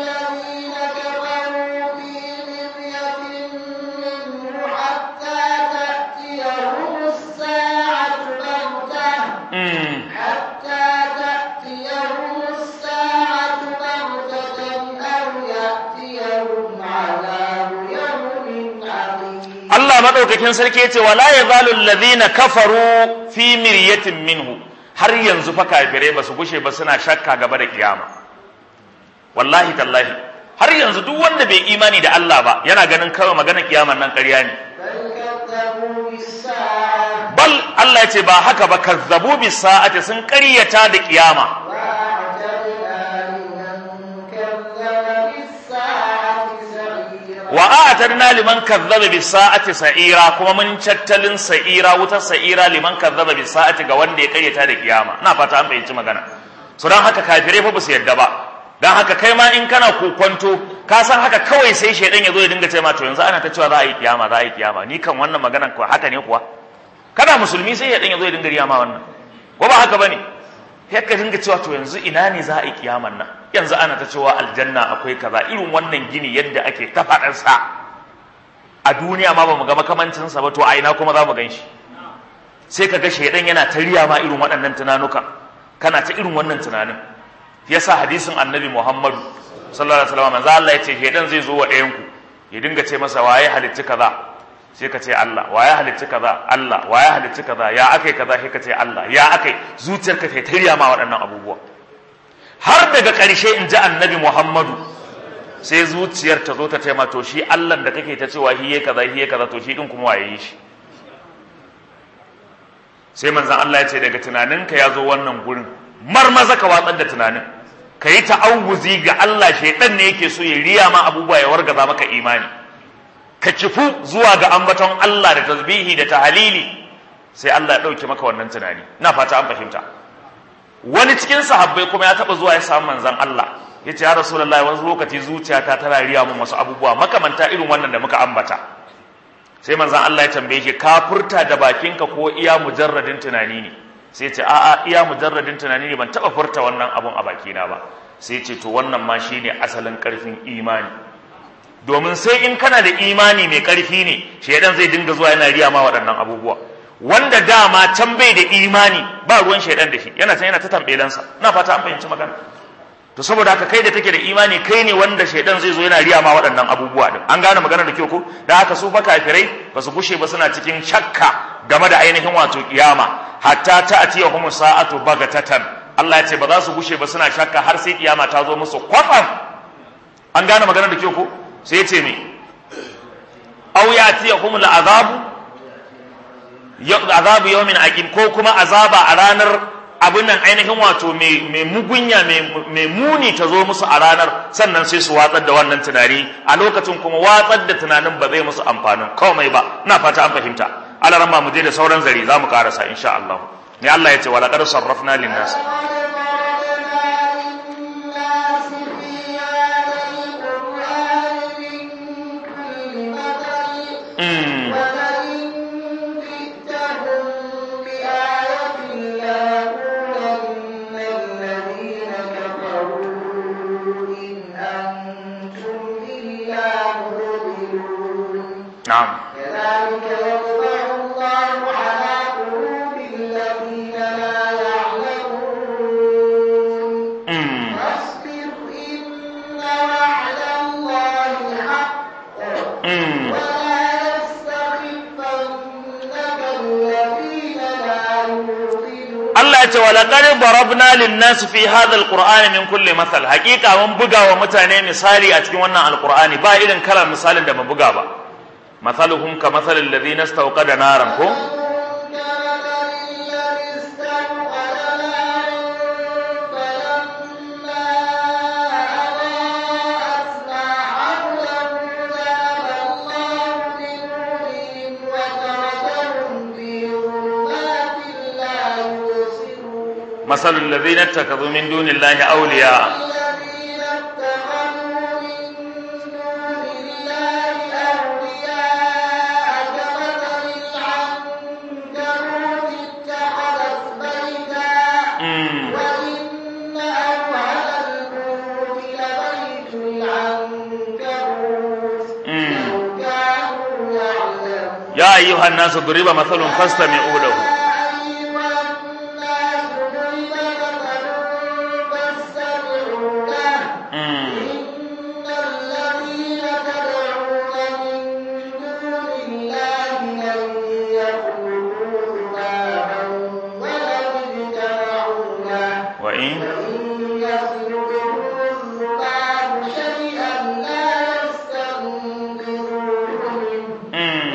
Allah madaukakin sarki yace wala yazalu alladhina kafaru fi miryatin minhu har yanzu fa kafirai ba su gushe ba suna shakka gaba da kiyama wallahi tallahi har yanzu duk wanda bai imani da Allah ba yana ganin kawai magana kiyaman nan ƙarya ne bal Allah yace ba haka ba kazzabu bis sa'ati sun ƙaryata da kiyama wa a'tadna liman kazzaba bis sa'ati sa'ira kuma mun tattalin sa'ira wutar sa'ira liman kazzaba bis sa'ati ga wanda ya karyata da kiyama ina fata an fahimci magana so dan haka kafirai fa basu yadda ba dan haka kai ma in kana kokonto ka san haka kawai sai shedan ya zo ya dinga ce ma to yanzu ana ta cewa za a yi kiyama za a yi kiyama ni kan wannan maganan ko haka ne kuwa kana musulmi sai shedan ya zo ya dinga riya ma wannan ko ba haka bane sai ka dinga cewa to yanzu ina ne za a yi kiyaman nan yanzu ana ta cewa aljanna akwai kaza irin wannan gini yadda ake ta faɗarsa a duniya ma ba mu ga makamancinsa ba to a ina kuma za mu gan shi sai ka ga shaidan yana ta riya ma irin waɗannan tunanuka kana ta irin wannan tunanin yasa hadisin annabi muhammadu sallallahu alaihi wasallam manzo Allah ya ce shaidan zai zo wa ɗayan ku ya dinga ce masa waye halicci kaza sai ka ce Allah waye halicci kaza Allah waye halicci kaza ya akai kaza sai ka ce Allah ya akai zuciyarka ta tarya ma waɗannan abubuwa har daga ƙarshe in ji annabi Muhammadu sai zuciyar ta zo ta ce ma to shi Allah da kake ta cewa hiye kaza hiye kaza to shi din kuma waye yi shi sai manzon Allah ya ce daga tunaninka ya zo wannan gurin marmaza ka watsar da tunanin ka yi ta'awuzi ga Allah shaidan ne yake so ya riya ma abubuwa ya wargaza maka imani ka kifu zuwa ga ambaton Allah da tasbihi da tahalili sai Allah ya dauke maka wannan tunani ina fata an fahimta wani cikin sahabbai kuma ya taba zuwa ya samu manzon Allah ya ce ya rasulullahi wani lokaci zuciyata tana riya mun wasu abubuwa makamanta irin wannan da muka ambata sai manzon Allah ya tambaye shi ka furta da bakinka ko iya mujarradin tunani ne sai ce a'a iya mujarradin tunani ne ban taba furta wannan abun a bakina ba sai ce to wannan ma shine asalin karfin imani domin sai in kana da imani mai karfi ne shedan zai dinga zuwa yana riya ma waɗannan abubuwa wanda dama can bai da imani ba ruwan shedan da shi yana can yana ta tambelansa ina fata an fahimci magana to saboda haka kai da take da imani kai ne wanda shedan zai zo yana riya ma waɗannan abubuwa din an gane magana da kyau ko da haka su fa kafirai ba su gushe ba suna cikin shakka game da ainihin wato kiyama hatta ta'tiyahum sa'atu bagatatan Allah ya ce ba za su gushe ba suna shakka har sai kiyama ta zo musu kwatsam an gane magana da kyau ko sai ya ce me aw ya'tiyahum al'azabu azabu yawmin aqim ko kuma azaba a ranar abin nan ainihin wato mai mugunya mai muni ta zo musu a ranar sannan sai su watsar da wannan tunani a lokacin kuma watsar da tunanin ba zai musu amfanin komai ba ina fata an fahimta alaran ma mu je da sauran zari za mu karasa insha Allah ne Allah ya ce wala qad sarrafna lin nas mm na'am كذلك يطبع الله على قلوب الذين لا يعلمون mm فاصبر إن وعد الله حق mm ولا يستخفنك الذين لا يوقنون Allah ya ce wa laqad darabna lin-nas fi hadha al-qur'ani min kulli mathal haqiqa mun buga wa mutane misali a cikin wannan alqur'ani ba irin kalar misalin da mu buga ba mathaluhum ka mathalil ladhina istawqada naran ko مثل الذين اتخذوا من دون الله أولياء الذين اتخذوا من دون الله أولياء كمثل العنكبوت اتخذت بيتا Mm. وإن أوهن البيوت لبيت العنكبوت Mm. لو كانوا يعلمون يا أيها الناس ضرب مثل فاستمعوا له Mm. وإن Mm.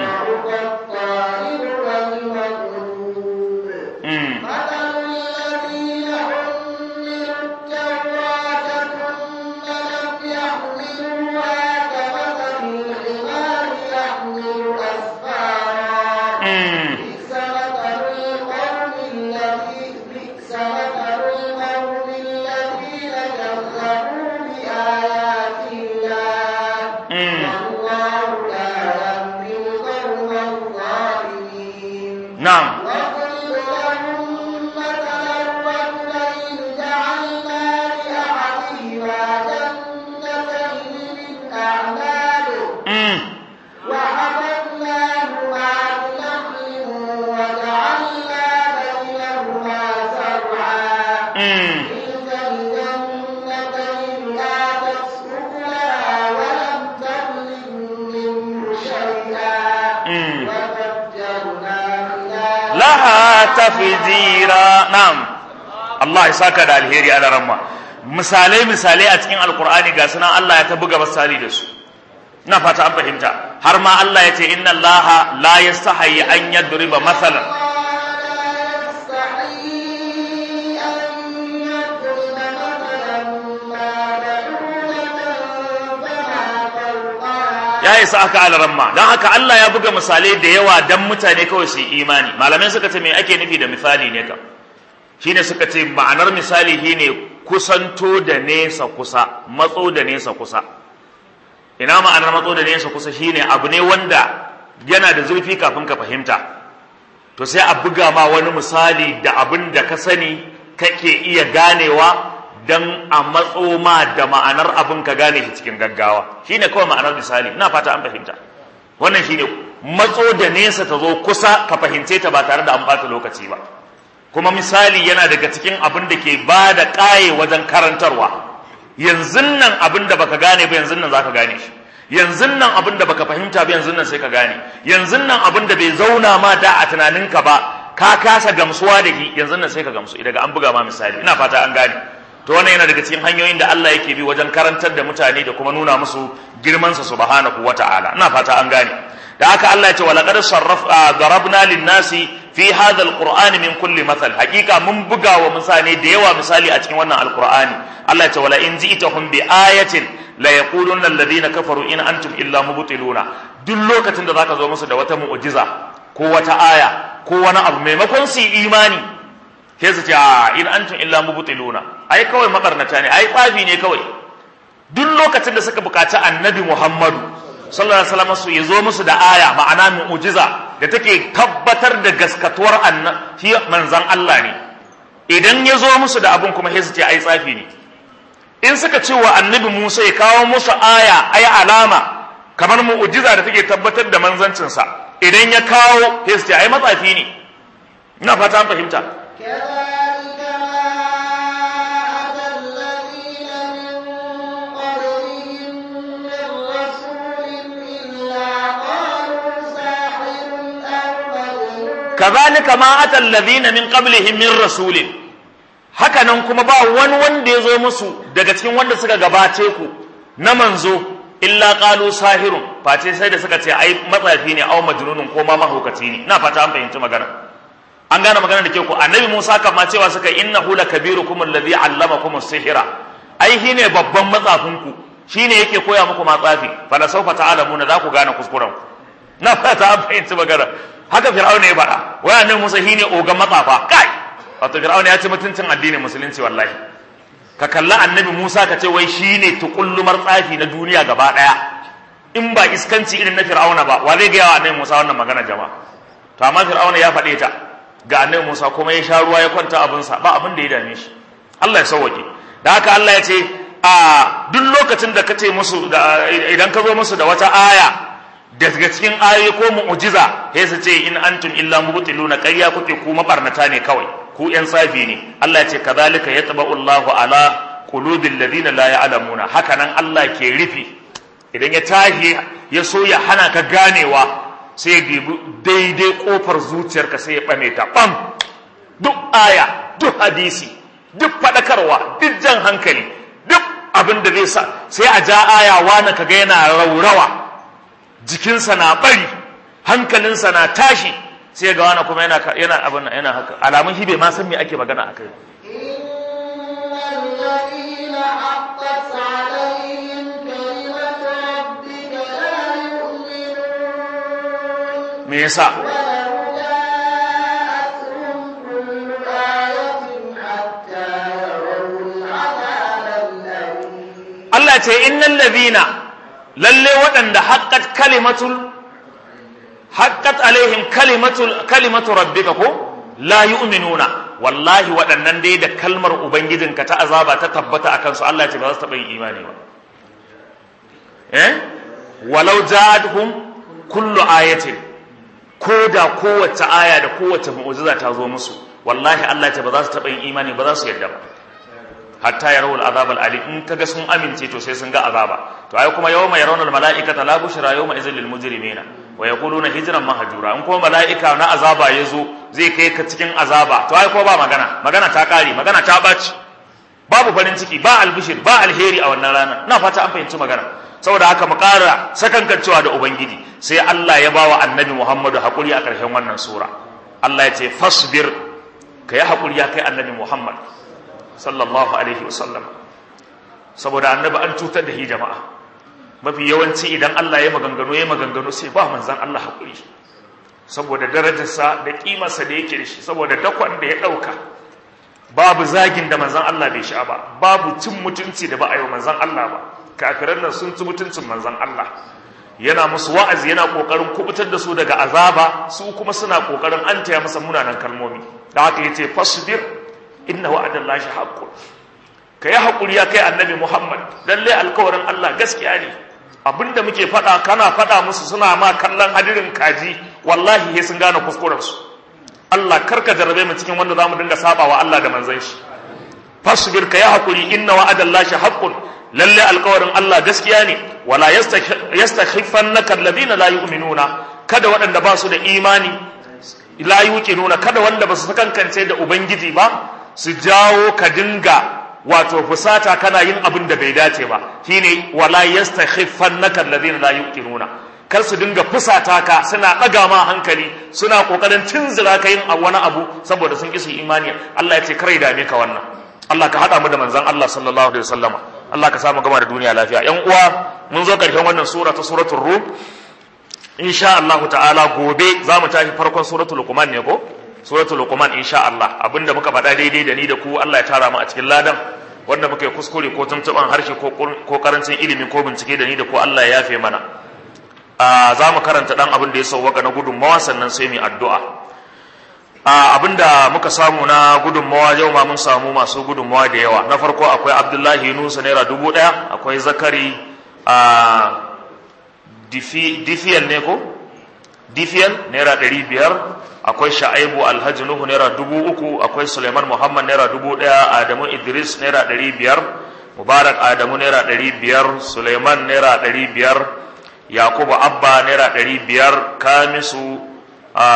Mm. مثل الذين حملوا التوراة ثم لم يحملوها كمثل الحمار يحمل أسفارا Mm. بئس مثل القوم الذي بئس مثل القوم الذين كذبوا بآيات الله Mm. والله لا يهدي القوم الظالمين نعم واضرب لهم مثلا رجلين جعلنا لأحدهما جنتين من أعناب Mm. وحفظناهما بنخل وجعلنا بينهما زرعا Mm. تلك الجنتين آتت أكلها ولم تظلم منه شيئا Mm. وفجرنا خلالها laha tafjira na'am Allah ya saka da alheri a ramma misalai misalai a cikin alkur'ani ga sunan Allah ya ta buga misali da su ina fata an fahimta har ma Allah ya ce inna Allah la yastahi an yadriba masalan ya isa aka alaramma don haka Allah ya buga misalai da yawa don mutane kawai su yi imani malamai suka ce me ake nufi da misali ne kam shine suka ce ma'anar misali shine kusanto da nesa kusa matso da nesa kusa ina ma'anar matso da nesa kusa shine abu ne wanda yana da zurfi kafin ka fahimta to sai a buga ma wani misali da abin da ka sani kake iya ganewa dan a matso ma da ma'anar abin ka gane shi cikin gaggawa shine kawai ma'anar misali ina fata an fahimta wannan shine matso da nesa ta zo kusa ka fahimce ta ba tare da an bata lokaci ba kuma misali yana daga cikin abin da ke ba da ƙaye wajen karantarwa yanzu nan abin da baka gane ba yanzu nan zaka gane shi yanzu nan abin da baka fahimta ba yanzu nan sai ka gane yanzu nan abin da bai zauna ma da a tunaninka ba ka kasa gamsuwa da shi yanzu nan sai ka gamsu daga an buga ma misali ina fata an gane to wannan yana daga cikin hanyoyin da Allah yake bi wajen karantar da mutane da kuma nuna musu girman sa subhanahu wata'ala ina fata an gane da haka Allah ya ce walaqad sarraf darabna lin-nasi fi hadha al-qur'an min kulli mathal hakika mun buga wa mutane da yawa misali a cikin wannan alqur'ani Allah ya ce wala in ji'tahum bi ayatin la yaquluna alladhina kafaru in antum illa mubtiluna duk lokacin da zaka zo musu da wata mu'jiza ko wata aya ko wani abu maimakon su yi imani sai su ce a in antum illa mubtiluna ai kawai makarnata ne ai tsafi ne kawai duk lokacin da suka bukaci annabi Muhammadu sallallahu alaihi wasallam su yazo musu da aya ma'ana mu'jiza da take tabbatar da gaskatuwar annabi manzon Allah ne idan ya zo musu da abun kuma sai su ce ai tsafi ne in suka ce wa annabi Musa ya kawo musu aya ai alama kamar mu'jiza da take tabbatar da manzancinsa idan ya kawo sai su ce ai matsafi ne ina fata an fahimta كذلك ما أتى الذين من قبلهم من رسول إلا قالوا ساحر أو مجنون kazalika ma atal ladina min qablihim min rasulin haka nan kuma ba wani wanda ya zo musu daga cikin wanda suka gabace ku na manzo illa qalu sahirun face sai da suka ce ai matsafi ne au majnunun ko ma mahaukaci ne ina fata an fahimci magana an gane magana da ke ku annabi Musa kan ma cewa suka innahu lakabirukum alladhi allamakum as-sihra ai shine babban matsafin ku shine yake koya muku matsafi fala sawfa ta'lamuna za ku gane kuskuren ku na fata an fahimci magana haka fir'auna ya faɗa wai annabi Musa shine ogan matsafa kai wato fir'auna ya ci mutuncin addinin musulunci wallahi ka kalla annabi Musa ka ce wai shine tukullumar tsafi na duniya gaba daya in ba iskanci irin na fir'auna ba wa zai ga wa annabi Musa wannan magana jama'a to amma fir'auna ya faɗe ta ga annabi Musa kuma ya sha ruwa ya kwanta abinsa ba abin da ya dame shi Allah ya sauwake da haka Allah ya ce a duk lokacin da ka ce musu da idan ka zo musu da wata aya daga cikin ayoyi ko mu'jiza sai su ce in antum illa mubtiluna ƙarya kuke ku mabarnata ne kawai ku yan tsafi ne Allah ya ce kadhalika yatba'u Allahu ala qulubil ladina la ya'lamuna haka nan Allah ke rufi idan ya tahi ya so ya hana ka ganewa sai ya dibi daidai kofar zuciyarka sai ya ɓame ta ɓam duk aya duk hadisi duk faɗakarwa duk jan hankali duk abin da zai sa sai a ja aya wani kaga yana raurawa jikinsa na bari hankalinsa na tashi sai ga wani kuma yana yana abin yana haka alamun shi bai ma san me ake magana akai إن الذين حقت عليهم كلمة ربك لا يؤمنون me yasa ولو جاءتهم كل آية حتى يروا العذاب الأليم Allah ce innal ladhina lalle waɗanda haqqat kalimatul haqqat alaihim kalimatul kalimatu rabbika ko la yu'minuna wallahi waɗannan dai da kalmar ubangijinka ta azaba ta tabbata akan su Allah ya ce ba za su taɓa yin imani ba eh walau ja'atuhum kullu ayatin ko da kowace aya da kowace mu'jiza ta zo musu wallahi Allah ya ce ba za su taɓa yin imani ba za su yarda ba hatta yarawul azab al alim in kaga sun amince to sai sun ga azaba to ai kuma yawma yarawna al malaikata la bushra yawma idzil lil mujrimina wa yaquluna hijran mahjura in kuma malaika na azaba yazo zai kai ka cikin azaba to ai ko ba magana magana ta kare magana ta baci babu farin ciki ba albishir ba alheri a wannan rana na fata an fahimci magana saboda haka mu ƙara sakankancewa da ubangiji sai Allah ya bawa annabi Muhammadu hakuri a ƙarshen wannan sura Allah ya ce fasbir ka yi hakuri ya kai annabi Muhammad sallallahu alaihi wasallam saboda annabi an cutar da shi jama'a mafi yawanci idan Allah ya maganganu ya maganganu sai ba manzan Allah hakuri saboda darajarsa da kimarsa da yake da shi saboda dakon da ya ɗauka babu zagin da manzan Allah bai sha ba babu cin mutunci da ba a yi wa manzan Allah ba kafiran nan sun ci mutuncin manzan Allah yana musu wa'azi yana kokarin kubutar da su daga azaba su kuma suna kokarin an taya masa munanan kalmomi da haka yace fasbir inna wa'adallahi haqqun ka yi hakuri ya kai annabi Muhammad lalle alkawarin Allah gaskiya ne abinda muke faɗa kana faɗa musu suna ma kallon hadirin kaji wallahi sai sun gane kuskuren su Allah karka jarabe mu cikin wanda zamu dinga sabawa Allah da manzon shi fasbir ka yi hakuri inna wa'adallahi haqqun lalle alkawarin Allah gaskiya ne wala yastakhifannaka alladhina la yu'minuna kada waɗanda ba su da imani la yuqinuna kada wanda ba su kankance da ubangiji ba su jawo ka dinga wato fusata kana yin abin da bai dace ba shine wala yastakhifannaka alladhina la yuqinuna kar su dinga fusata ka suna ɗaga ma hankali suna kokarin tunzura ka yin wani abu saboda sun ki su imani Allah ya ce kare dame ka wannan Allah ka hada mu da manzon Allah sallallahu alaihi wasallama Allah ka samu gama da duniya lafiya yan uwa mun zo karshen wannan sura ta suratul rum insha Allah ta'ala gobe za mu tashi farkon suratul luqman ne ko suratul luqman insha Allah abinda muka faɗa daidai da ni da ku Allah ya tara mu a cikin ladan wanda muka yi kuskure ko tuntuban harshe ko karancin ilimi ko bincike da ni da ku Allah ya yafe mana za mu karanta dan abin da ya sauwaka na gudunmawa sannan sai mu addu'a abinda muka samu na gudunmawa yau ma mun samu masu gudunmawa da yawa na farko akwai abdullahi yunusa naira dubu ɗaya akwai zakari a difiyan ne ko difiyan naira ɗari biyar akwai sha'aibu alhaji nuhu naira dubu uku akwai suleiman muhammad naira dubu ɗaya adamu idris naira ɗari biyar mubarak adamu naira ɗari biyar suleiman naira ɗari biyar yakubu abba naira ɗari biyar kamisu a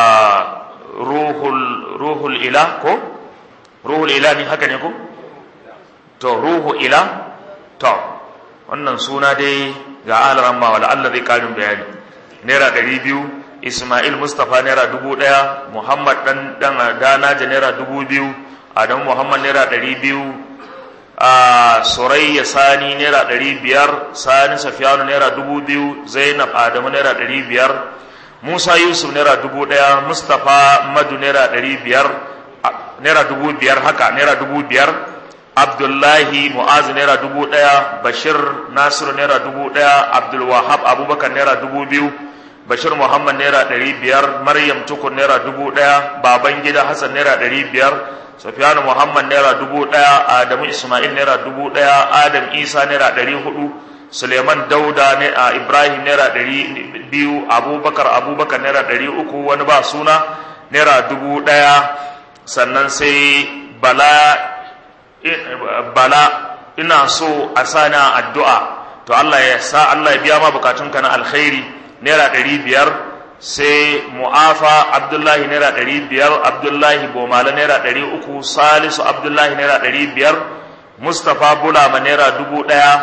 ruhul ruhul ila ko ruhul ila ne haka ne ko to ruhu ila to wannan suna dai ga alaran ma wala Allah zai karin bayani naira ɗari biyu Ismail Mustapha naira dubu ɗaya Muhammad dan dan Danaja naira dubu biyu Adamu Muhammad naira ɗari biyu a Surayya Sani naira ɗari biyar Sani Safiyanu naira dubu biyu Zainab Adamu naira ɗari biyar Musa Yusuf naira dubu ɗaya Mustapha Madu naira ɗari biyar naira dubu biyar haka naira dubu biyar Abdullahi Mu'az naira dubu ɗaya Bashir Nasiru naira dubu ɗaya Abdul Wahab Abubakar naira dubu biyu Bashir Muhammad naira ɗari biyar Maryam Tukur naira dubu ɗaya Baban Gida Hassan naira ɗari biyar Sufiyanu Muhammad naira dubu ɗaya Adamu Ismail naira dubu ɗaya Adam Isa naira ɗari hudu Suleiman Dauda ne a Ibrahim naira ɗari biyu Abubakar Abubakar naira ɗari uku wani ba suna naira dubu ɗaya sannan sai Bala Bala ina so a sana addu'a to Allah ya sa Allah ya biya ma bukatunka na alkhairi naira ɗari biyar sai mu'afa abdullahi naira ɗari biyar abdullahi bomala naira ɗari uku salisu abdullahi naira ɗari biyar mustapha bulama naira dubu ɗaya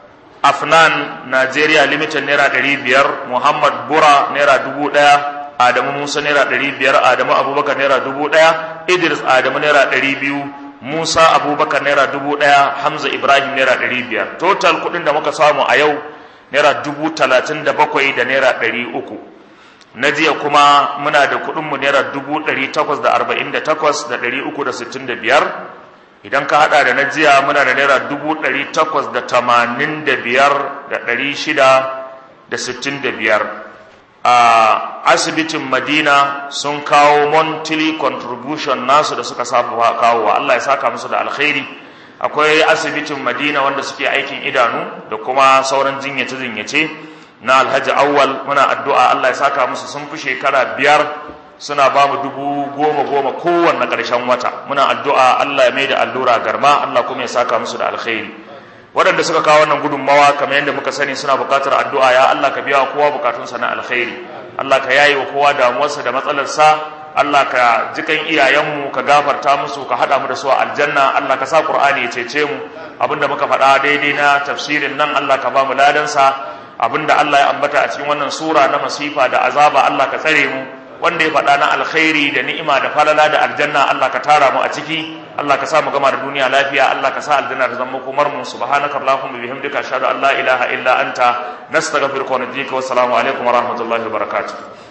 afnan nigeria limited naira ɗari biyar muhammad bura naira dubu ɗaya adamu musa naira ɗari biyar adamu abubakar naira dubu ɗaya idris adamu naira ɗari biyu musa abubakar naira dubu ɗaya hamza ibrahim naira ɗari biyar total kuɗin da muka samu a yau naira dubu talatin da bakwai da naira ɗari uku na jiya kuma muna da kuɗinmu naira dubu ɗari takwas da arba'in da takwas da ɗari uku da sittin da biyar idan ka haɗa da na jiya muna da naira dubu ɗari takwas da tamanin da biyar da ɗari shida da sittin da biyar a asibitin madina sun kawo monthly contribution nasu da suka saba kawowa allah ya saka musu da alkhairi akwai asibitin madina wanda suke aikin idanu da kuma sauran jinyace-jinyace na alhaji awwal muna addu'a Allah ya saka musu sun fi shekara biyar suna ba mu dubu goma goma kowanne ƙarshen wata muna addu'a Allah ya mai da allura garma Allah kuma ya saka musu da alkhairi waɗanda suka kawo wannan gudunmawa kamar yadda muka sani suna buƙatar addu'a ya Allah ka biya kowa buƙatunsa na alkhairi Allah ka yaye wa kowa damuwarsa da matsalarsa Allah ka jikan iyayenmu ka gafarta musu ka haɗa mu da su a aljanna Allah ka sa Qur'ani ya cece mu abinda muka faɗa daidai na tafsirin nan Allah ka ba mu ladansa abinda Allah ya ambata a cikin wannan sura na masifa da azaba Allah ka tsare mu wanda ya faɗa na alkhairi da ni'ima da falala da aljanna Allah ka tara mu a ciki Allah ka sa mu gama da duniya lafiya Allah ka sa aljanna ta zama komar mu subhanaka allahumma bihamdika ashhadu an la ilaha illa anta nastaghfiruka wa natubu wa assalamu alaikum wa rahmatullahi wa barakatuh